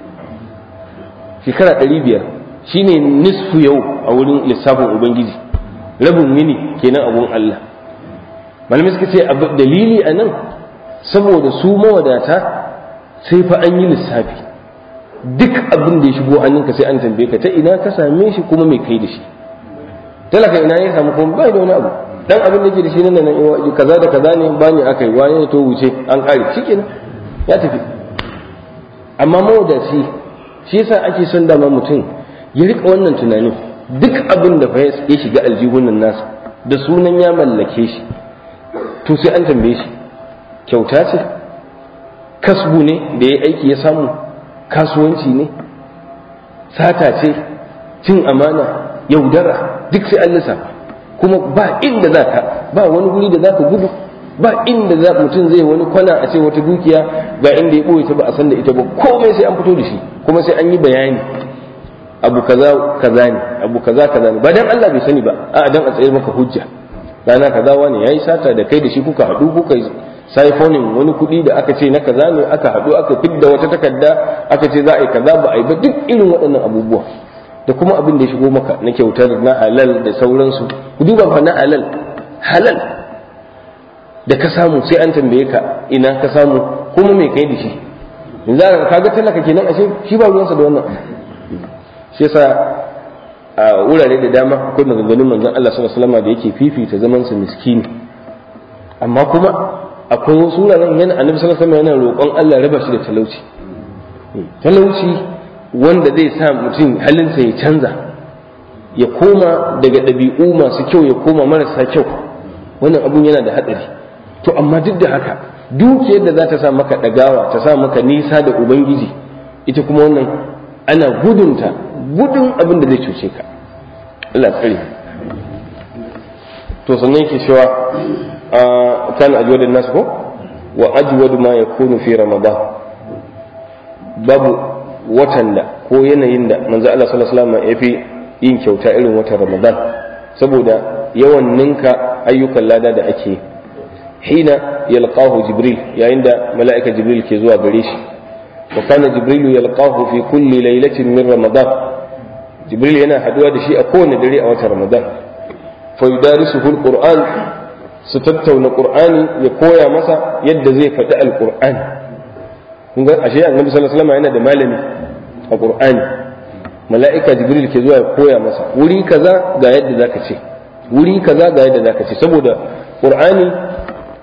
shekara ɗari biyar shine nisfu yau a wurin lissafin ubangiji rabin yini kenan abun Allah malamai suka ce dalili a nan saboda su mawadata sai fa an yi lissafi duk abin da ya shigo hannunka sai an tambaye ka ta ina ka same shi kuma mai kai da shi talaka ina ya samu kuma bai da wani abu dan abin da ke da shi nan nan kaza da kaza ne bani aka yi wani to wuce an kare shikenan ya tafi amma mawadaci shi yasa ake son dama mutum ya rika wannan tunanin duk abin da fa ya shiga aljihunan nasa da sunan ya mallake shi to sai an tambaye shi kyauta ce kasbu ne da ya aiki ya samu kasuwanci ne sata ce cin amana yaudara duk sai an lissafa kuma ba inda za ka ba wani guri da za ka gudu ba inda za mutum zai wani kwana a ce wata dukiya ga inda ya ɓoye ta ba a san da ita ba komai sai an fito da shi kuma sai an yi bayani abu kaza kaza ne abu kaza kaza ne ba dan Allah bai sani ba a dan a tsayar maka hujja rana kaza wani yayi sata da kai da shi kuka haɗu kuka saifonin wani kuɗi da aka ce na kaza ne aka haɗu aka fidda wata takarda aka ce za a yi kaza ba a yi ba duk irin waɗannan abubuwa da kuma abin da ya shigo maka na kyautar na halal da sauransu ku duba fa na halal halal da ka samu sai an tambaye ka ina ka samu kuma me kai da shi yanzu ka ga talaka kenan ashe shi ba ruwansa da wannan shi yasa a wurare da dama akwai maganganun manzon Allah sallallahu alaihi wasallam da yake fifita zaman sa miskini amma kuma akwai wasu wuraren yana annabi sallallahu alaihi wasallam yana roƙon Allah raba shi da talauci talauci wanda zai sa mutum halinsa ya canza ya koma daga ɗabi'u masu kyau ya koma marasa kyau wannan abun yana da hatsari to amma duk da haka dukiyar da za ta sa maka ɗagawa ta sa maka nisa da ubangiji ita kuma wannan ana gudunta gudun abin da zai cuce ka Allah tsare to sannan yake cewa kan ajwadin nasu ko wa ajwadu ma yakunu fi ramadan babu watan da ko yanayin da manzo Allah sallallahu alaihi wasallam ya fi yin kyauta irin watan ramadan saboda yawan ninka ayyukan lada da ake hina yalqahu jibril yayin da mala'ika jibril ke zuwa gare shi wa kana jibril yalqahu fi kulli laylatin min ramadan jibril yana haduwa da shi a kowane dare a watan ramadan fa yudarisuhu alquran su tattauna qur'ani ya koya masa yadda zai faɗi alqur'ani kun ga ashe annabi sallallahu alaihi wasallam yana da malami a qur'ani mala'ika jibril ke zuwa ya koya masa wuri kaza ga yadda zaka ce wuri kaza ga yadda zaka ce saboda qur'ani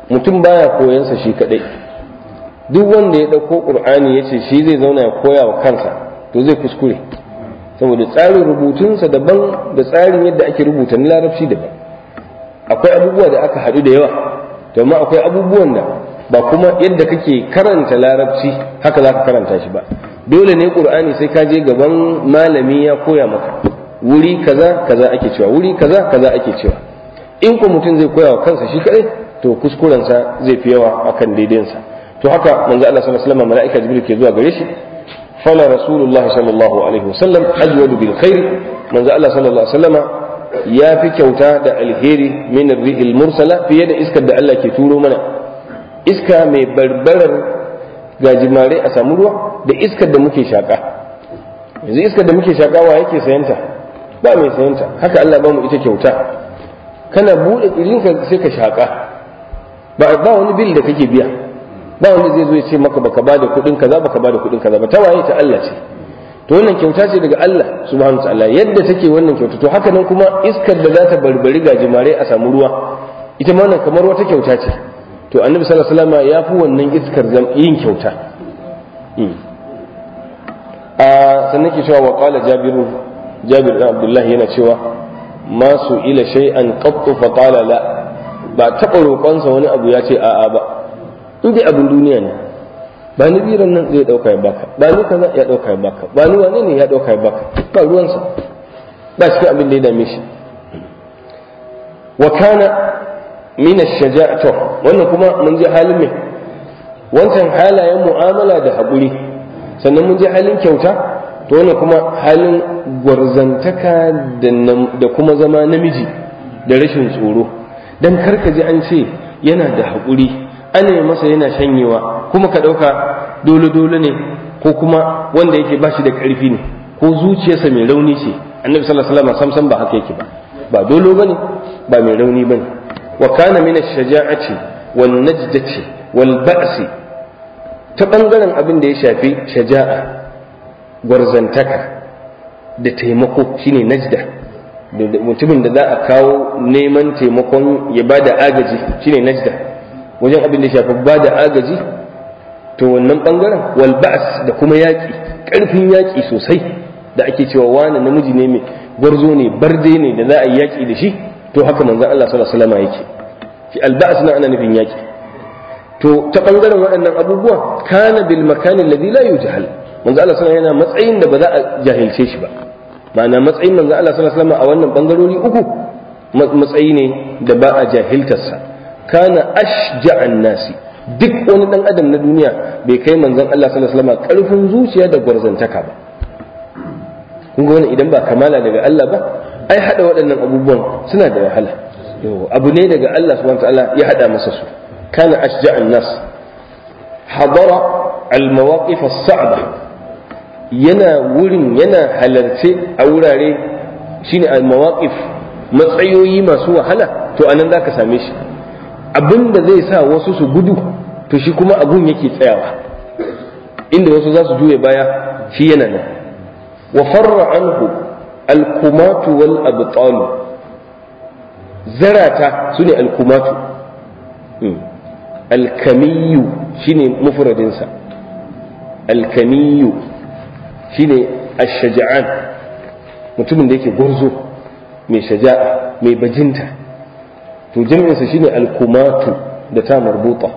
mutum baya koyansa shi kadai duk wanda ya ɗauko ƙur'ani ya ce shi zai zauna ya koya wa kansa to zai kuskure saboda tsarin rubutunsa daban da tsarin yadda ake rubuta na larabci daban akwai abubuwa da aka haɗu da yawa to amma akwai abubuwan da ba kuma yadda kake karanta larabci haka za ka karanta shi ba dole ne ƙur'ani sai ka je gaban malami ya koya maka wuri kaza kaza ake cewa wuri kaza kaza ake cewa in ko mutum zai koya wa kansa shi kadai to kuskurensa zai fi yawa akan daidainsa to haka manzo Allah sallallahu alaihi wasallam mala'ika jibril ke zuwa gare shi fala rasulullah sallallahu alaihi wasallam ajwadu bil khair manzo Allah sallallahu alaihi wasallam ya fi kyauta da alheri min rihil mursala fiye da iskar da Allah ke turo mana iska mai barbarar gajimare a samu ruwa da iskar da muke shaka yanzu iskar da muke shaka wa yake sayanta ba mai sayanta haka Allah ba mu ita kyauta kana bude ka sai ka shaka ba ba wani bil da kake biya ba wanda zai zo ya ce maka baka bada kuɗin kaza baka bada kuɗin kaza ba ta waye ta Allah ce to wannan kyauta ce daga Allah subhanahu ta'ala yadda take wannan kyauta to haka nan kuma iskar da za ta barbari gajimare a samu ruwa ita ma nan kamar wata kyauta ce to annabi sallallahu alaihi wasallam ya fi wannan iskar yin kyauta a sannan ke cewa wa qala jabiru jabir ibn abdullahi yana cewa ma su ila shay'an qattu fa qala la ba taɓa roƙonsa wani abu ya ce a'a ba in dai abin duniya ne ba ni biran nan zai ɗauka ya baka ba ni kaza ya ɗauka ya baka ba ni wane ne ya ɗauka ya baka ba ruwansa ba cikin abin da ya dame shi wa kana min ash-shaja'a to wannan kuma mun ji halin me wancan halayen mu'amala da haƙuri sannan mun ji halin kyauta to wannan kuma halin gwarzantaka da kuma zama namiji da rashin tsoro dan karka ji an ce yana da haƙuri ana yi masa yana shanyewa kuma ka ɗauka dole-dole ne ko kuma wanda yake ba shi da ƙarfi ne ko zuciyarsa mai rauni ce annabi sallallahu alaihi wasallam samsam ba haka yake ba ba dolo bane ba mai rauni bane wa kana min ash-shaja'ati wan najdati wal ba'si ta bangaren abin da ya shafi shaja'a gwarzantaka da taimako shine najda mutumin da za a kawo neman taimakon ya bada agaji shine najda wajen abin da shafi ba da agaji to wannan bangaren wal ba'as da kuma yaƙi ƙarfin yaƙi sosai da ake cewa wani namiji ne mai gwarzo ne barde ne da za a yi yaƙi da shi to haka manzon Allah sallallahu alaihi wasallam yake fi al ba'as na ana nufin yaƙi to ta bangaren waɗannan abubuwa kana bil makani alladhi la yujhal manzon Allah sallallahu yana matsayin da ba za a jahilce shi ba ma'ana matsayin manzon Allah sallallahu alaihi wasallam a wannan bangarori uku matsayi ne da ba a jahiltarsa kana ashja'an nasi duk wani dan adam na duniya bai kai manzon Allah sallallahu alaihi wasallam karfin zuciya da gwarzantaka ba kun ga wani idan ba kamala daga Allah ba ai hada waɗannan abubuwan suna da wahala abu ne daga Allah subhanahu wataala ya hada masa su kana ashja'an nas hadara al-mawaqif as-sa'ba yana wurin yana halarce a wurare shine al-mawaqif matsayoyi masu wahala to anan zaka same shi abin da zai sa wasu su gudu to shi kuma abun yake tsayawa inda wasu za su juye baya shi yana nan wa farra anhu alkumatu wal abtalu zarata su ne alkumatu alkamiyu shine mufradinsa alkamiyu shine ashaja'an mutumin da yake gwarzo mai shaja'a mai bajinta to jami'insa shine alkumatu da ta marbuta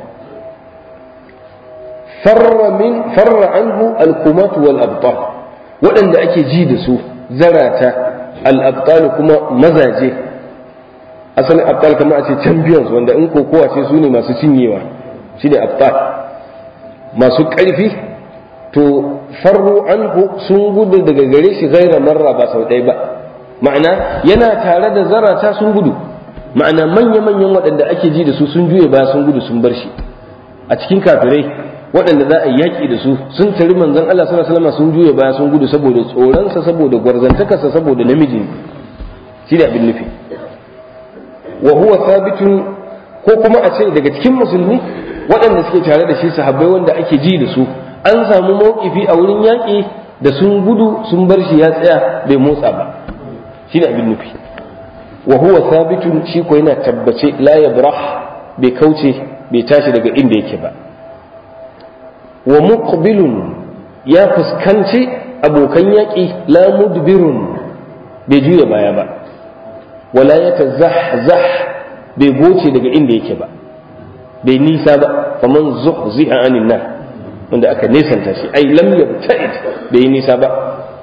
farra min farra anhu alkumatu wal abtal waɗanda ake ji da su zarata al abtal kuma mazaje asalin abtal kamar a ce champions wanda in kokowa ce su ne masu cinyewa shine abtal masu ƙarfi to farru anhu sun gudu daga gare shi gaira marra ba sau ɗaya ba ma'ana yana tare da zarata sun gudu ma'ana manya-manyan waɗanda ake ji da su sun juye baya sun gudu sun bar shi a cikin kafirai waɗanda za a yi yaƙi da su sun tari manzon Allah sallallahu alaihi wasallam sun juye baya sun gudu saboda tsoronsa saboda gwarzantakarsa saboda namiji shi da abin nufi wa huwa thabitun ko kuma a ce daga cikin musulmi waɗanda suke tare da shi sahabbai wanda ake ji da su an samu mawkifi a wurin yaƙi da sun gudu sun bar shi ya tsaya bai motsa ba shi ne abin nufi wa huwa thabitun shi ko yana tabbace la yabrah bai kauce bai tashi daga inda yake ba wa muqbilun ya fuskanci abokan yaƙi la mudbirun bai juya baya ba wala ya tazahzah bai goce daga inda yake ba bai nisa ba faman zuhziha anin nar wanda aka nesanta shi ai lam yabta'id bai nisa ba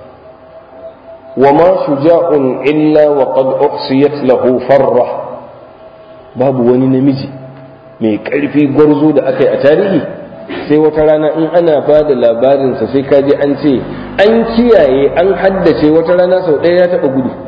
wa ma shuja'un illa wa qad uhsiyat lahu farra babu wani namiji mai ƙarfi gwarzo da aka yi a tarihi sai wata rana in ana ba da labarinsa sai kaji an ce an kiyaye an haddace wata rana sau ɗaya ya taɓa gudu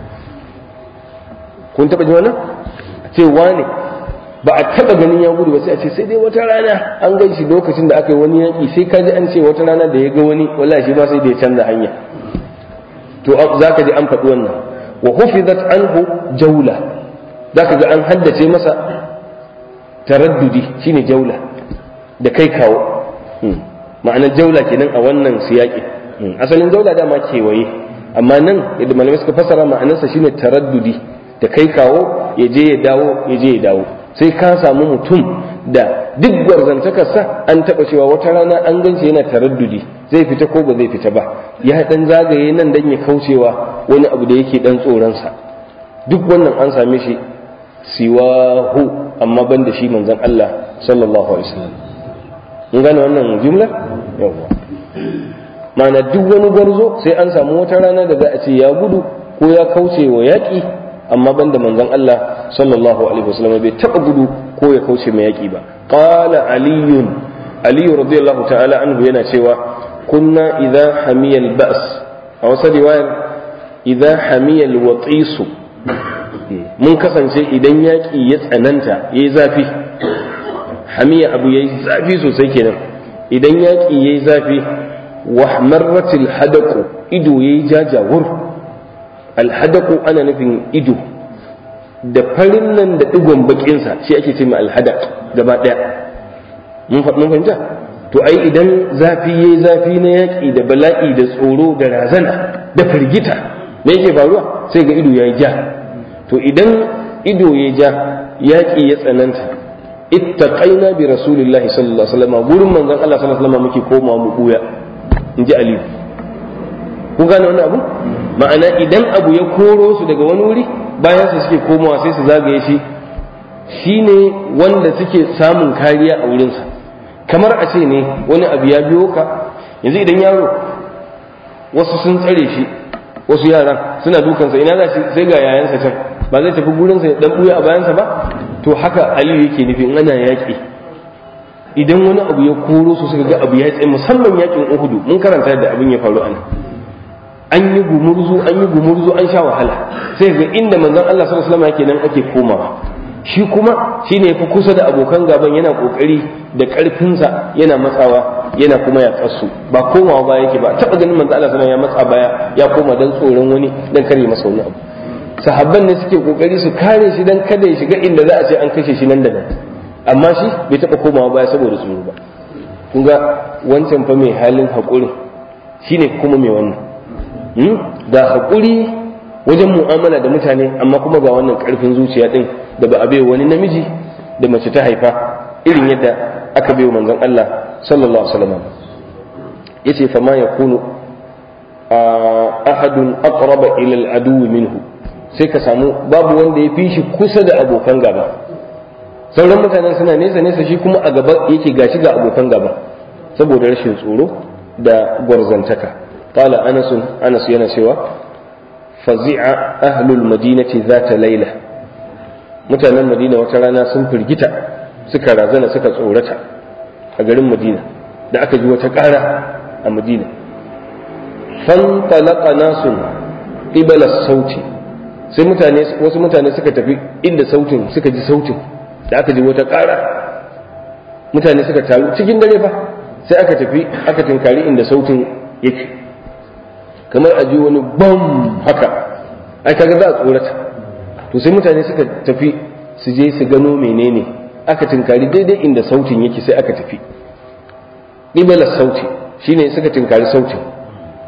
kun taɓa ji wannan ce wane ba a taɓa ganin ya gudu ba sai a ce sai dai wata rana an gan shi lokacin da aka yi wani yaƙi sai kaji an ce wata rana da ya ga wani wallahi shi ma sai da ya canza hanya to za ka ji an faɗi wannan wa hufizat anhu jaula za ka ga an haddace masa taraddudi shine jaula da kai kawo ma'anar jaula kenan a wannan siyaƙi asalin jaula dama kewaye amma nan yadda malamai suka fassara ma'anarsa shine taraddudi da kai kawo ya je ya dawo ya je ya dawo sai ka samu mutum da duk gwarzantakarsa an taɓa cewa wata rana an gance yana taraddudi zai fita ko ba zai fita ba ya dan zagaye nan dan ya kaucewa wani abu da yake dan tsoronsa duk wannan an same shi siwahu amma ban da shi manzon Allah sallallahu alaihi wasallam mun gane wannan jumla yawa ma'ana duk wani gwarzo sai an samu wata rana da za a ce ya gudu ko ya kauce wa yaƙi amma ban da manzon Allah sallallahu alaihi wasallam bai taɓa gudu ko ya kauce mai yaƙi ba qala aliyun aliyu radiyallahu ta'ala anhu yana cewa kunna idza hamiya al-ba's a wasu riwayar idza hamiya al-watisu mun kasance idan yaƙi ya tsananta ya yi zafi hamiya abu ya yi zafi sosai kenan idan yaƙi ya yi zafi wahmarratil hadaku ido ya yi jajawur alhadaku ana nufin ido da farin nan da digon bakinsa shi ake ce mai alhadak gaba ɗaya mun fahimta to ai idan zafi ya yi zafi na yaƙi da bala'i da tsoro da razana da firgita me yake faruwa sai ga ido ya yi ja to idan ido ya ja yaƙi ya tsananta ittaqaina bi rasulillahi sallallahu alaihi wasallam gurin manzon Allah sallallahu alaihi wasallam muke koma mu buya inji Ali ku gane wannan abu ma'ana idan abu ya koro su daga wani wuri bayan su suke komawa sai su zagaye shi shine wanda suke samun kariya a wurinsa kamar a ce ne wani abu ya biyo ka yanzu idan yaro wasu sun tsare shi wasu yaran suna dukansa ina za sai ga yayansa can ba zai tafi gurinsa ya dan buya a bayansa ba to haka aliyu yake nufi in ana yaƙi idan wani abu ya koro su suka ga abu ya tsaye musamman yaƙin uhudu mun karanta yadda abin ya faru ana an yi gumurzu an yi gumurzu an sha wahala sai ga inda manzon Allah sallallahu alaihi wasallam yake nan ake komawa shi kuma shine yafi kusa da abokan gaban yana kokari da karfinsa yana matsawa yana kuma ya kasu ba komawa ba yake ba taba ganin manzon Allah sallallahu alaihi wasallam ya matsa baya ya koma dan tsoron wani dan kare masa wani abu sahabban ne suke kokari su kare shi dan kada ya shiga inda za a ce an kashe shi nan da nan amma shi bai taba komawa baya saboda tsoro ba kun ga wancan fa mai halin haƙuri shine kuma mai wannan ga haƙuri wajen mu'amala da mutane amma kuma ga wannan ƙarfin zuciya din da ba a bai wani namiji da mace ta haifa irin yadda aka bai manzon Allah sallallahu alaihi wasallam yace fa ma yakunu ahadun aqraba ila al-adu minhu sai ka samu babu wanda ya fi shi kusa da abokan gaba sauran mutanen suna nesa nesa shi kuma a gaba yake gashi ga abokan gaba saboda rashin tsoro da gwarzantaka qala anas anas yana cewa fazi'a ahlul madinati zata laila mutanen madina wata rana sun firgita suka razana suka tsorata a garin madina da aka ji wata ƙara a madina fantalaqa nasun qibala sauti sai mutane wasu mutane suka tafi inda sautin suka ji sautin da aka ji wata ƙara mutane suka taru cikin dare fa sai aka tafi aka tinkari inda sautin yake kamar a ji wani bam haka ai kaga za a tsorata to sai mutane suka tafi su je su gano menene aka tinkari daidai inda sautin yake sai aka tafi ɗibalar sauti shine suka tinkari sautin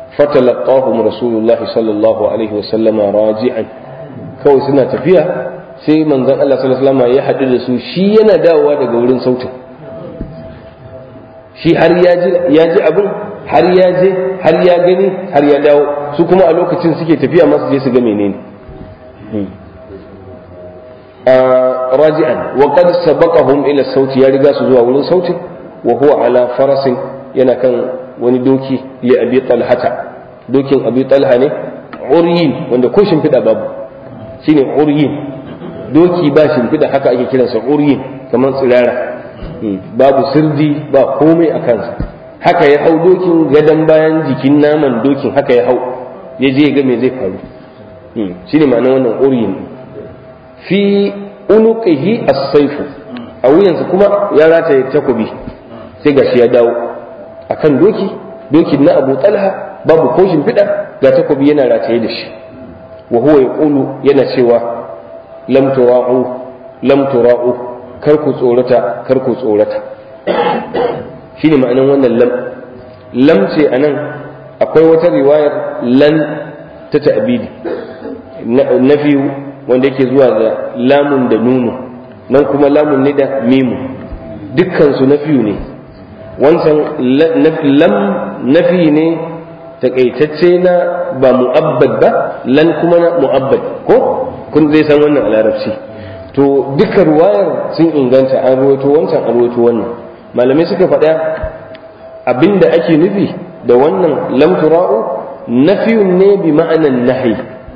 fatalaqahum rasulullahi sallallahu alaihi wasallama raji'an kawai suna tafiya sai manzon Allah sallallahu alaihi wasallam ya haɗu da su shi yana dawowa daga wurin sautin shi har ya ji ya ji abin har ya je har ya gani har ya dawo su kuma a lokacin suke tafiya masu je su ga menene raji'an wa qad sabaqahum ila sauti ya riga su zuwa wurin sautin wa huwa ala farasin yana kan wani doki li abi talhata dokin abi talha ne uryin wanda ko shimfiɗa babu shine uryin doki ba shimfiɗa haka ake kiransa uryin kamar tsirara babu sirdi ba komai a kansa haka ya hau dokin gadon bayan jikin naman dokin haka ya hau ya je ga me zai faru shine ma'anar wannan uryin fi unuqihi as-sayfu a wuyansa kuma ya rataye takobi sai gashi ya dawo akan doki dokin na Abu Talha babu ko shimfiɗa ga takobi yana rataye da shi wa huwa yaqulu yana cewa lam tura'u lam tura'u kar ku tsorata kar ku tsorata shine ma'anan wannan lam lam ce anan akwai wata riwayar lan ta ta'bidi nafiyu wanda yake zuwa da lamun da nunu nan kuma lamun ne da mimu dukkan su nafiyu ne wancan lam nafi ne takaitacce na ba mu'abbad ba lan kuma na mu'abbad ko kun zai san wannan a larabci to duka ruwayar sun inganta an ruwaito wancan an ruwaito wannan malamai suka faɗa abinda ake nufi da wannan lam tura'u nafiyun ne bi ma'anan nahi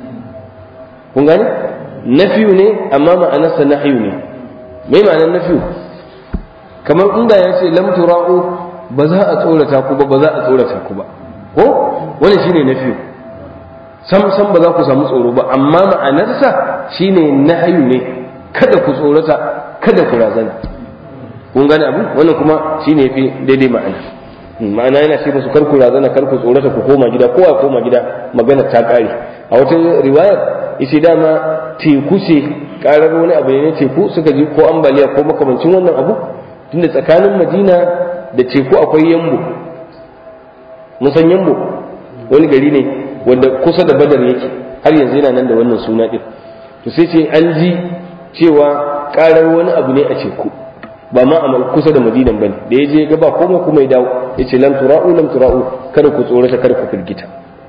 kun gane nafiyu ne amma ma'anarsa nahyu ne me ma'anar nafiyu kamar inda ya ce lam tura'u ba za a tsorata ku ba ba za a tsorata ku ba ko wani shine nafiyu sam sam ba za ku samu tsoro ba amma ma'anarsa shine nahyu ne kada ku tsorata kada ku razana kun gane abu wannan kuma shine fi daidai ma'ana ma'ana yana ce musu kar ku razana kar ku tsorata ku koma gida kowa koma gida magana ta kare a wata riwayar ita dama teku ce karar wani abu ne na teku suka ji ko ambaliya ko makamancin wannan abu tunda tsakanin madina da teku akwai yambo musan yambo wani gari ne wanda kusa da badar yake har yanzu yana nan da wannan suna din to sai ce an ji cewa karar wani abu ne a teku ba ma a kusa da madinan bane da ya je ga ba komai kuma ya dawo ya ce lam tura'u lam tura'u kada ku tsorata kada ku firgita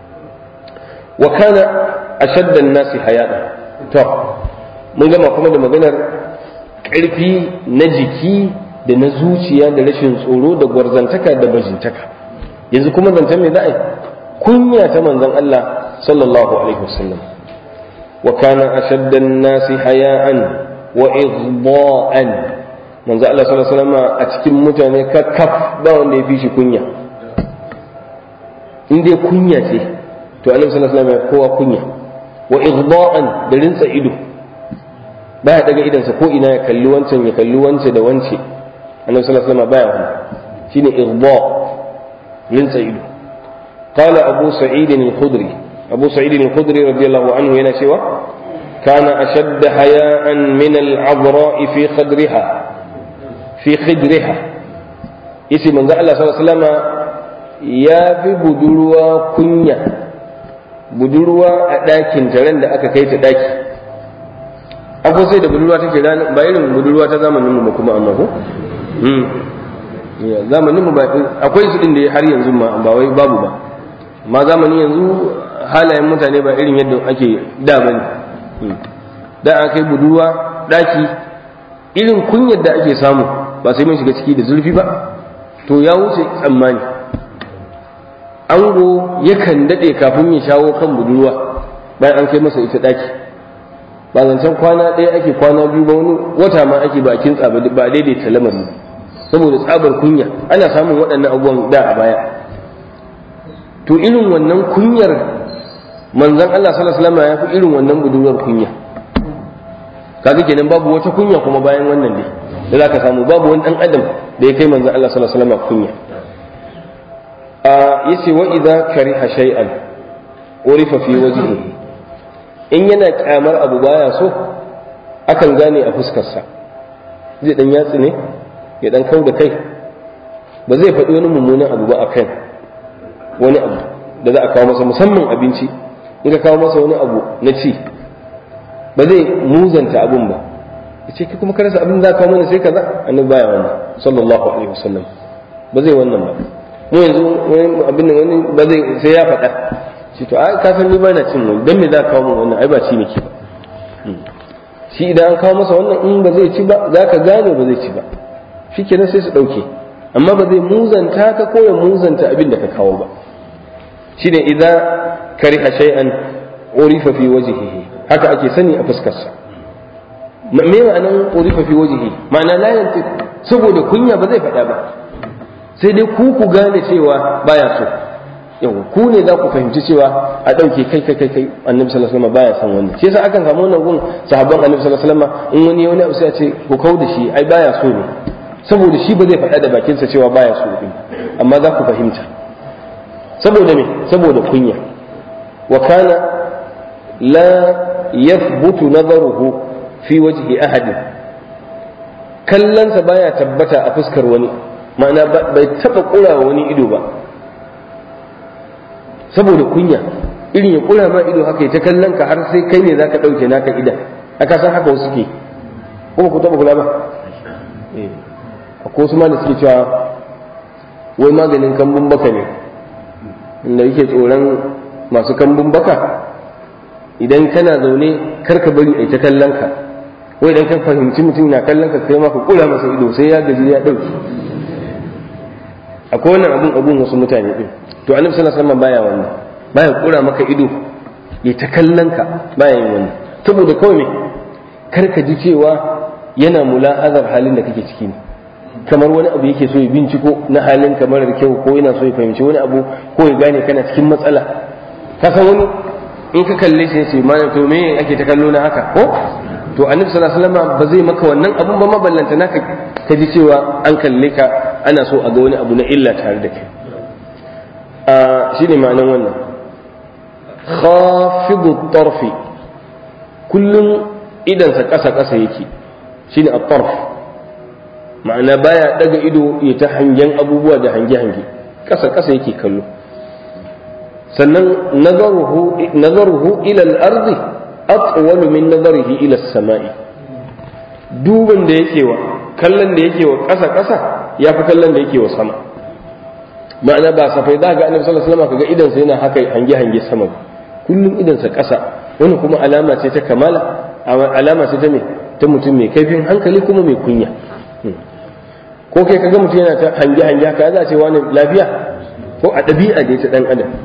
wa kana ashadda an-nasi hayata to mun gama kuma da maganar ƙarfi na jiki da na zuciya da rashin tsoro da gwarzantaka da bajintaka yanzu kuma zancen me za a yi kunya ta manzon Allah sallallahu alaihi wasallam wa kana ashadda an-nasi haya'an wa ighda'an manzo Allah sallallahu alaihi wasallam a cikin mutane kakkaf ba wanda ya fi shi kunya in dai kunya ce to annabi sallallahu alaihi wasallam ya kowa kunya wa ighda'an da rinsa ido baya daga idansa ko ina ya kalli wancan ya kalli wance da wance annabi sallallahu alaihi wasallam baya wannan shine ighdha rinsa ido قال أبو سعيد الخدري أبو سعيد الخدري رضي الله عنه هنا سوى كان أشد حياء من العذراء في خدرها في خدرها اسم من الله صلى الله عليه وسلم يا في بدلوا كنيا بدلوا أداكن ترند أكا كيت أداكي akwai sai da budurwa take rana ba irin budurwa ta zamanin mu ba kuma amma ko zamanin mu ba akwai su din da har yanzu ma ba wai babu ba amma zamanin yanzu halayen mutane ba irin yadda ake da bane da aka yi budurwa daki irin kunyar da ake samu ba sai mun shiga ciki da zurfi ba to ya wuce tsammani ango yakan dade kafin ya shawo kan budurwa bayan an kai masa ita daki ba zancen kwana ɗaya ake kwana biyu ba wani wata ma ake ba kin tsaba ba daidaita lamari saboda tsabar kunya ana samun waɗannan abubuwan da a baya to irin wannan kunyar manzon Allah sallallahu alaihi wasallam ya fi irin wannan budurwar kunya kaga kenan babu wata kunya kuma bayan wannan ne da zaka samu babu wani dan adam da ya kai manzon Allah sallallahu alaihi wasallam kunya a yace wa idza kariha shay'an urifa fi wajhihi in yana kyamar abu baya so akan gane a fuskarsa zai dan yatsi ne ya dan kau da kai ba zai faɗi wani mummunan abu ba a kan wani abu da za a kawo masa musamman abinci in ka kawo masa wani abu na ci ba zai muzanta abun ba yace kai kuma ka rasa abin da ka mana sai kaza annabi baya wannan sallallahu alaihi wasallam ba zai wannan ba mu yanzu wani abin nan wani ba zai sai ya faɗa shi to ai ka san ni ba na cin wani dan me za ka kawo min wannan ai ba ci nake ba shi idan an kawo masa wannan in ba zai ci ba za ka gane ba zai ci ba shikenan sai su ɗauke amma ba zai muzanta ka ko ya muzanta abin da ka kawo ba shine idan kariha shay'an urifa fi wajhihi haka ake sani a fuskarsa me ma'anan urifa fi wajhihi ma'ana la yanti saboda kunya ba zai faɗa ba sai dai ku ku gane cewa baya so yau ku ne za ku fahimci cewa a ɗauke kai kai kai kai annabi sallallahu alaihi wasallam baya son wannan shi yasa akan samu wannan gun sahabban annabi sallallahu alaihi wasallam in wani wani abu sai a ce ku kau da shi ai baya so ne saboda shi ba zai faɗa da bakinsa cewa baya so din amma za ku fahimta saboda me saboda kunya wa kana la yathbutu nazaruhu fi wajhi ahadin kallansa baya tabbata a fuskar wani ma'ana bai taba kura wani ido ba saboda kunya irin ya kura ma ido haka ta kallon ka har sai kai ne zaka dauke naka idan aka san haka wasu ke kuma ku taba kula ba akwai wasu ma da suke cewa wai maganin kambun baka ne inda yake tsoron masu kambun baka idan kana zaune kar ka bari a ta kallon ka ko idan ka fahimci mutum na kallon ka kai ma ka kula masa ido sai ya gaji ya dauki akwai wannan abun abun wasu mutane din to annabi sallallahu alaihi wasallam baya wannan baya kura maka ido ya ta kallon ka baya yin wannan saboda kawai me kar ka ji cewa yana mula'azar halin da kake ciki ne kamar wani abu yake so ya binciko na halin kamar da kyau ko yana so ya fahimci wani abu ko ya gane kana cikin matsala ka san wani in ka kalle shi sai ma to me ake ta kallo na haka ko to annabi sallallahu alaihi wasallam ba zai maka wannan abun ba maballanta naka ka ji cewa an kalle ka ana so a ga wani abu na illa tare da kai a shine ma'anan wannan khafidu tarfi kullum idansa ƙasa ƙasa yake shine at-tarf ma'ana baya daga ido ya ta hangen abubuwa da hange-hange ƙasa ƙasa yake kallo sannan nazaruhu ila al-ardi atwalu min nazarihi ila as-sama'i duban da yake wa kallon da yake wa ƙasa ƙasa ya fi kallon da yake wa sama ma'ana ba safai za ga annabi sallallahu alaihi wasallam kaga idan sa yana haka hange-hange sama kullum idan sa ƙasa wani kuma alama ce ta kamala alama ce ta me ta mutum mai kaifin hankali kuma mai kunya ko kai kaga mutum yana ta hange hange haka za a ce wani lafiya ko a ɗabi'a da ta ɗan adam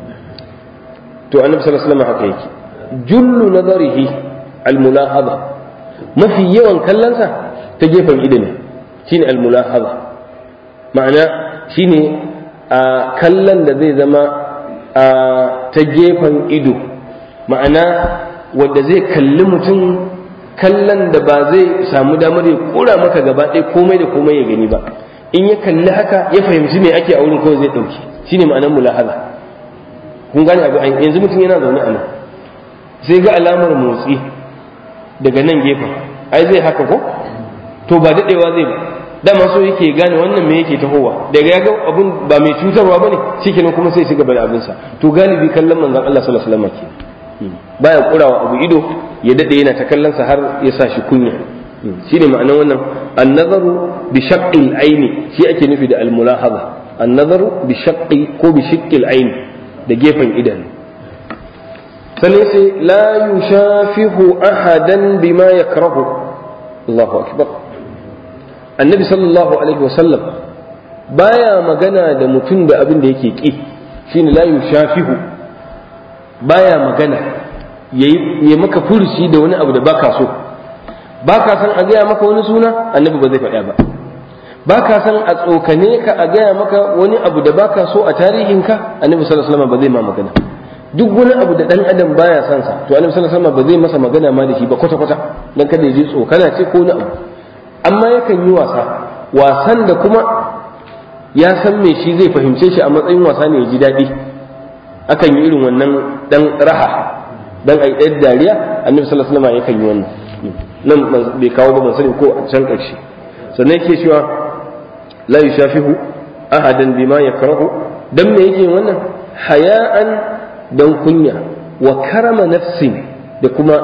to annabi sallallahu alaihi wasallam haka yake jullu nazarihi almulahaba mafi yawan kallonsa ta gefen ido ne shine almulahaba ma'ana shine a kallon da zai zama a ta gefen ido ma'ana wanda zai kalli mutum kallon da ba zai samu damar ya kura maka gaba ɗaya komai da komai ya gani ba in ya kalli haka ya fahimci me ake a wurin kawai zai ɗauki shine ma'anar mulahaza kun gane abu yanzu mutum yana zaune a nan sai ga alamar motsi daga nan gefen ai zai haka ko to ba daɗewa zai ba dama so yake gane wannan me yake tahowa daga ya ga abun ba mai cutarwa bane shikenan kuma sai ya ci gaba da abinsa to galibi kallon manzon Allah sallallahu alaihi wasallam kenan baya kurawa abu ido ya dade yana ta kallonsa har ya sa shi kunya shine ma'anar wannan annazaru bi shaqqil aini shi ake nufi da almulahaza annazaru bi shaqqi ko bi shiqqil aini da gefen idanu sannan sai la yushafihu ahadan bima yakrahu Allahu akbar annabi sallallahu alaihi wasallam baya magana da mutum da abin da yake ki shine la yushafihu baya magana ya maka furuci da wani abu da baka so baka san a gaya maka wani suna annabi ba zai faɗa ba baka san a tsokane ka a gaya maka wani abu da baka so a tarihinka annabi sallallahu alaihi wasallam ba zai ma magana duk wani abu da dan adam baya san sa to annabi sallallahu alaihi wasallam ba zai masa magana ma da shi ba kwata kwata dan kada ya ji tsokana ce ko wani abu amma yakan yi wasa wasan da kuma ya san me shi zai fahimce shi a matsayin wasa ne ya ji daɗi akan yi irin wannan dan raha dan ai ɗan dariya annabi sallallahu alaihi wasallam yakan yi wannan nan bai kawo ba ban sani ko a can ƙarshe sannan yake cewa la yushafihu ahadan bima yakrahu dan me yake wannan haya'an dan kunya wa karama nafsin da kuma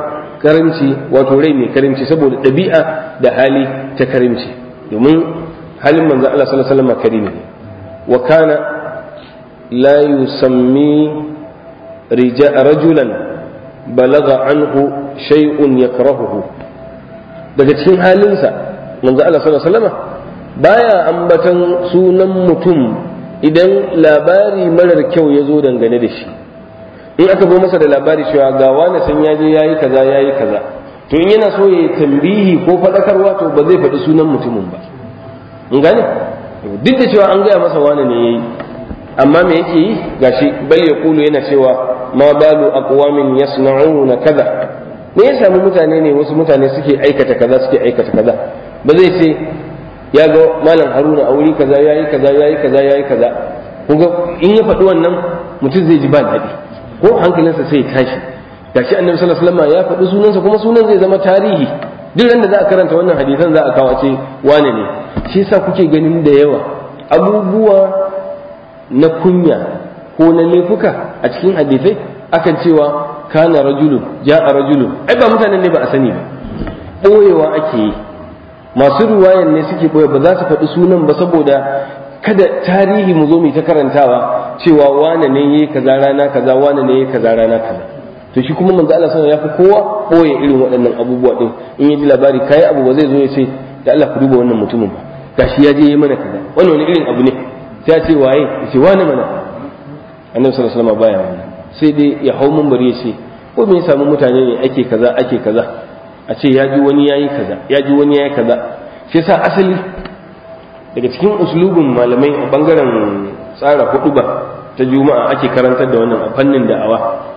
karimci wato rai mai karimci saboda ɗabi'a da hali ta karimci domin halin manzon Allah sallallahu alaihi wasallam karimi ne wa kana la yusammi rajulan balaga anhu shay'un yakrahuhu daga cikin halinsa manzo Allah sallallahu alaihi wasallam baya ambatan sunan mutum idan labari marar kyau ya zo dangane da shi in aka zo masa da labari cewa ga wani san ya je yayi kaza yayi kaza to in yana so ya tambihi ko faɗakarwa to ba zai faɗi sunan mutumin ba in gane duk da cewa an gaya masa wani ne yayi amma me yake yi gashi bal ya kulu yana cewa ma balu aqwamin yasna'una kaza me ya samu mutane ne wasu mutane suke aikata kaza suke aikata kaza ba zai ce ya ga malam haruna a wuri kaza yayi kaza yayi kaza yayi kaza kuma in ya faɗi wannan mutum zai ji ba daɗi ko hankalinsa sai ya tashi gashi annabi sallallahu alaihi wasallam ya faɗi sunansa kuma sunan zai zama tarihi duk da za a karanta wannan hadisan za a kawo ce wane ne shi yasa kuke ganin da yawa abubuwa na kunya ko na laifuka a cikin hadisai akan cewa kana rajulun ja'a rajulun ai ba mutanen ne ba a sani ba ɓoyewa ake yi masu ruwayan ne suke ɓoye ba za su faɗi sunan ba saboda kada tarihi mu zo mu ta karantawa cewa wane ne yayi kaza rana kaza wane ne yayi kaza rana kaza to shi kuma manzo Allah sallallahu alaihi wasallam ya fi kowa ɓoye irin waɗannan abubuwa din in ya ji labari kai abu ba zai zo ya ce da Allah ku duba wannan mutumin ba gashi ya je yi mana kaza wannan wani irin abu ne sai ce waye ya ce wani mana annabi sallallahu alaihi wasallam baya wannan sai dai ya hau bari ya ce ko me ya samu mutane ne ake kaza ake kaza a ce ya ji wani yayi kaza ya ji wani yayi kaza shi yasa asali daga cikin uslubin malamai a bangaren tsara huduba ta juma'a ake karantar da wannan a fannin da'awa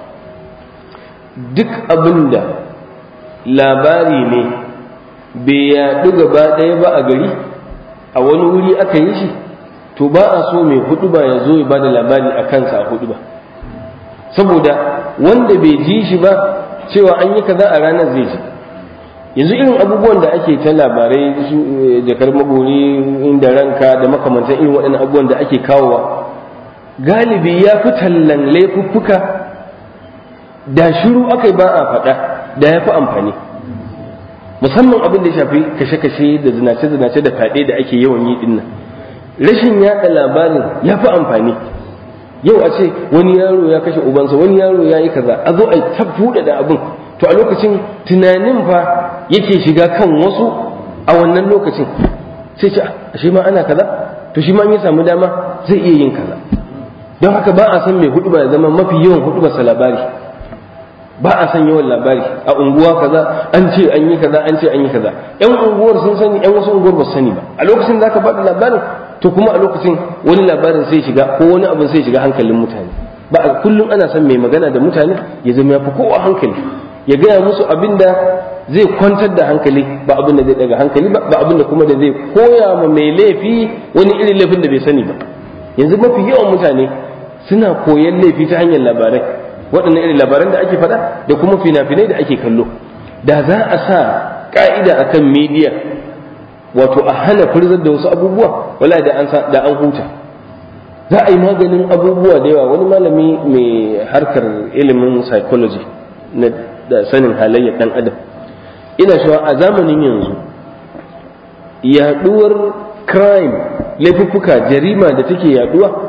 duk abin da labari ne bai yaɗu gaba ɗaya ba a gari a wani wuri aka yi shi to ba a so mai hudu ba ya zo ya ba da labari a kansa a hudu ba saboda wanda bai ji shi ba cewa an yi kaza a ranar zai ji yanzu irin abubuwan da ake ta labarai su jakar magori inda ranka da makamantan irin waɗannan abubuwan da ake kawowa galibi ya fi tallan laifuffuka da shiru aka ba a faɗa da ya fi amfani musamman abin da ya shafi kashe-kashe da zinace-zinace da fyaɗe da ake yawan yi dinnan rashin yaɗa labarin ya fi amfani yau a ce wani yaro ya kashe ubansa wani yaro ya yi kaza a zo a ta buɗe da abin to a lokacin tunanin fa yake shiga kan wasu a wannan lokacin sai ce ashe ma ana kaza to shi ma in ya samu dama zai iya yin kaza don haka ba a san mai hudu ba ya zama mafi yawan hudu ba labari ba a san yawan labari a unguwa kaza an ce an yi kaza an ce an yi kaza yan unguwar sun sani yan wasu unguwar ba su sani ba a lokacin zaka faɗi labarin to kuma a lokacin wani labarin sai shiga ko wani abin sai shiga hankalin mutane ba a kullum ana son mai magana da mutane ya zama ya fi kowa hankali ya gaya musu abin da zai kwantar da hankali ba abin da zai daga hankali ba ba abin da kuma da zai koya ma mai laifi wani irin laifin da bai sani ba yanzu mafi yawan mutane suna koyan laifi ta hanyar labarai waɗannan irin labaran da ake faɗa da kuma fina-finai da ake kallo da za a sa ka'ida akan media wato a hana furzar da wasu abubuwa wala da an da an huta za a yi maganin abubuwa da yawa wani malami mai harkar ilimin psychology na da sanin halayyar dan adam ina cewa a zamanin yanzu yaduwar crime laifuffuka jarima da take yaduwa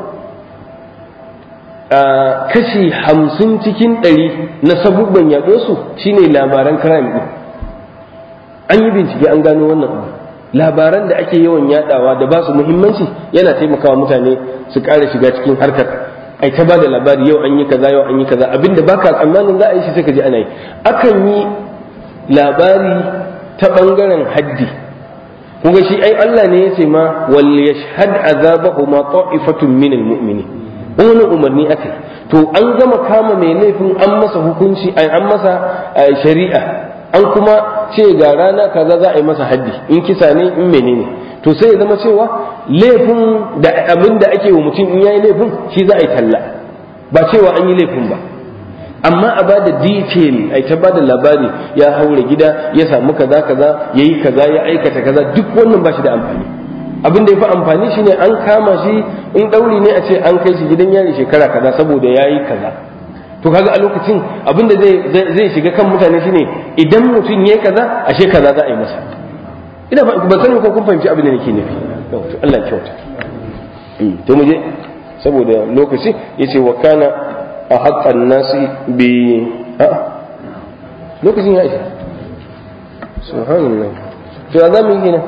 a kashi hamsin cikin ɗari na sabubban yaɗuwarsu shine labaran crime ɗin an yi bincike an gano wannan abu labaran da ake yawan yadawa da ba su muhimmanci yana taimakawa mutane su ƙara shiga cikin harkar ai ta bada labari yau an yi kaza yau an yi kaza abinda baka tsammanin za a yi shi sai ka ji ana yi akan yi labari ta bangaren haddi kun ga shi ai Allah ne ya ce ma wal yashhad azabahu ma ta'ifatun min almu'minin wani umarni akai to an gama kama mai laifin an masa hukunci an masa shari'a an kuma ce ga rana kaza za a yi masa haddi in kisa ne in menene to sai ya zama cewa laifin da abin da ake wa mutum in yayi laifin shi za a yi talla ba cewa an yi laifin ba amma a bada detail ai ta bada labari ya haure gida ya samu kaza kaza yayi kaza ya aikata kaza duk wannan ba shi da amfani abin da ya fi amfani shine an kama shi in ɗauri ne a ce an kai shi gidan yari shekara kaza saboda yayi kaza to kaga a lokacin abinda zai zai shiga kan mutane shine idan mutum yayi kaza ashe kaza za a yi masa ina ban sani ko kun fahimci abin da nake nufi to Allah kyauta to mu je saboda lokaci yace wa kana a haqqan nasi bi a lokacin ya isa subhanallah to za mu yi gina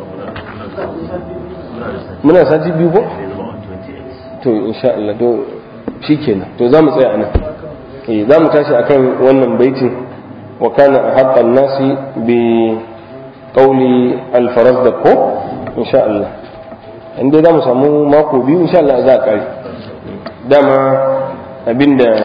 muna sati biyu ko to insha Allah to shikenan to za mu tsaya anan eh za mu tashi akan wannan baitin wa kana haqqan nasi bi qawli al-faraz da ko insha Allah inda za mu samu mako biyu insha Allah za a kare dama abinda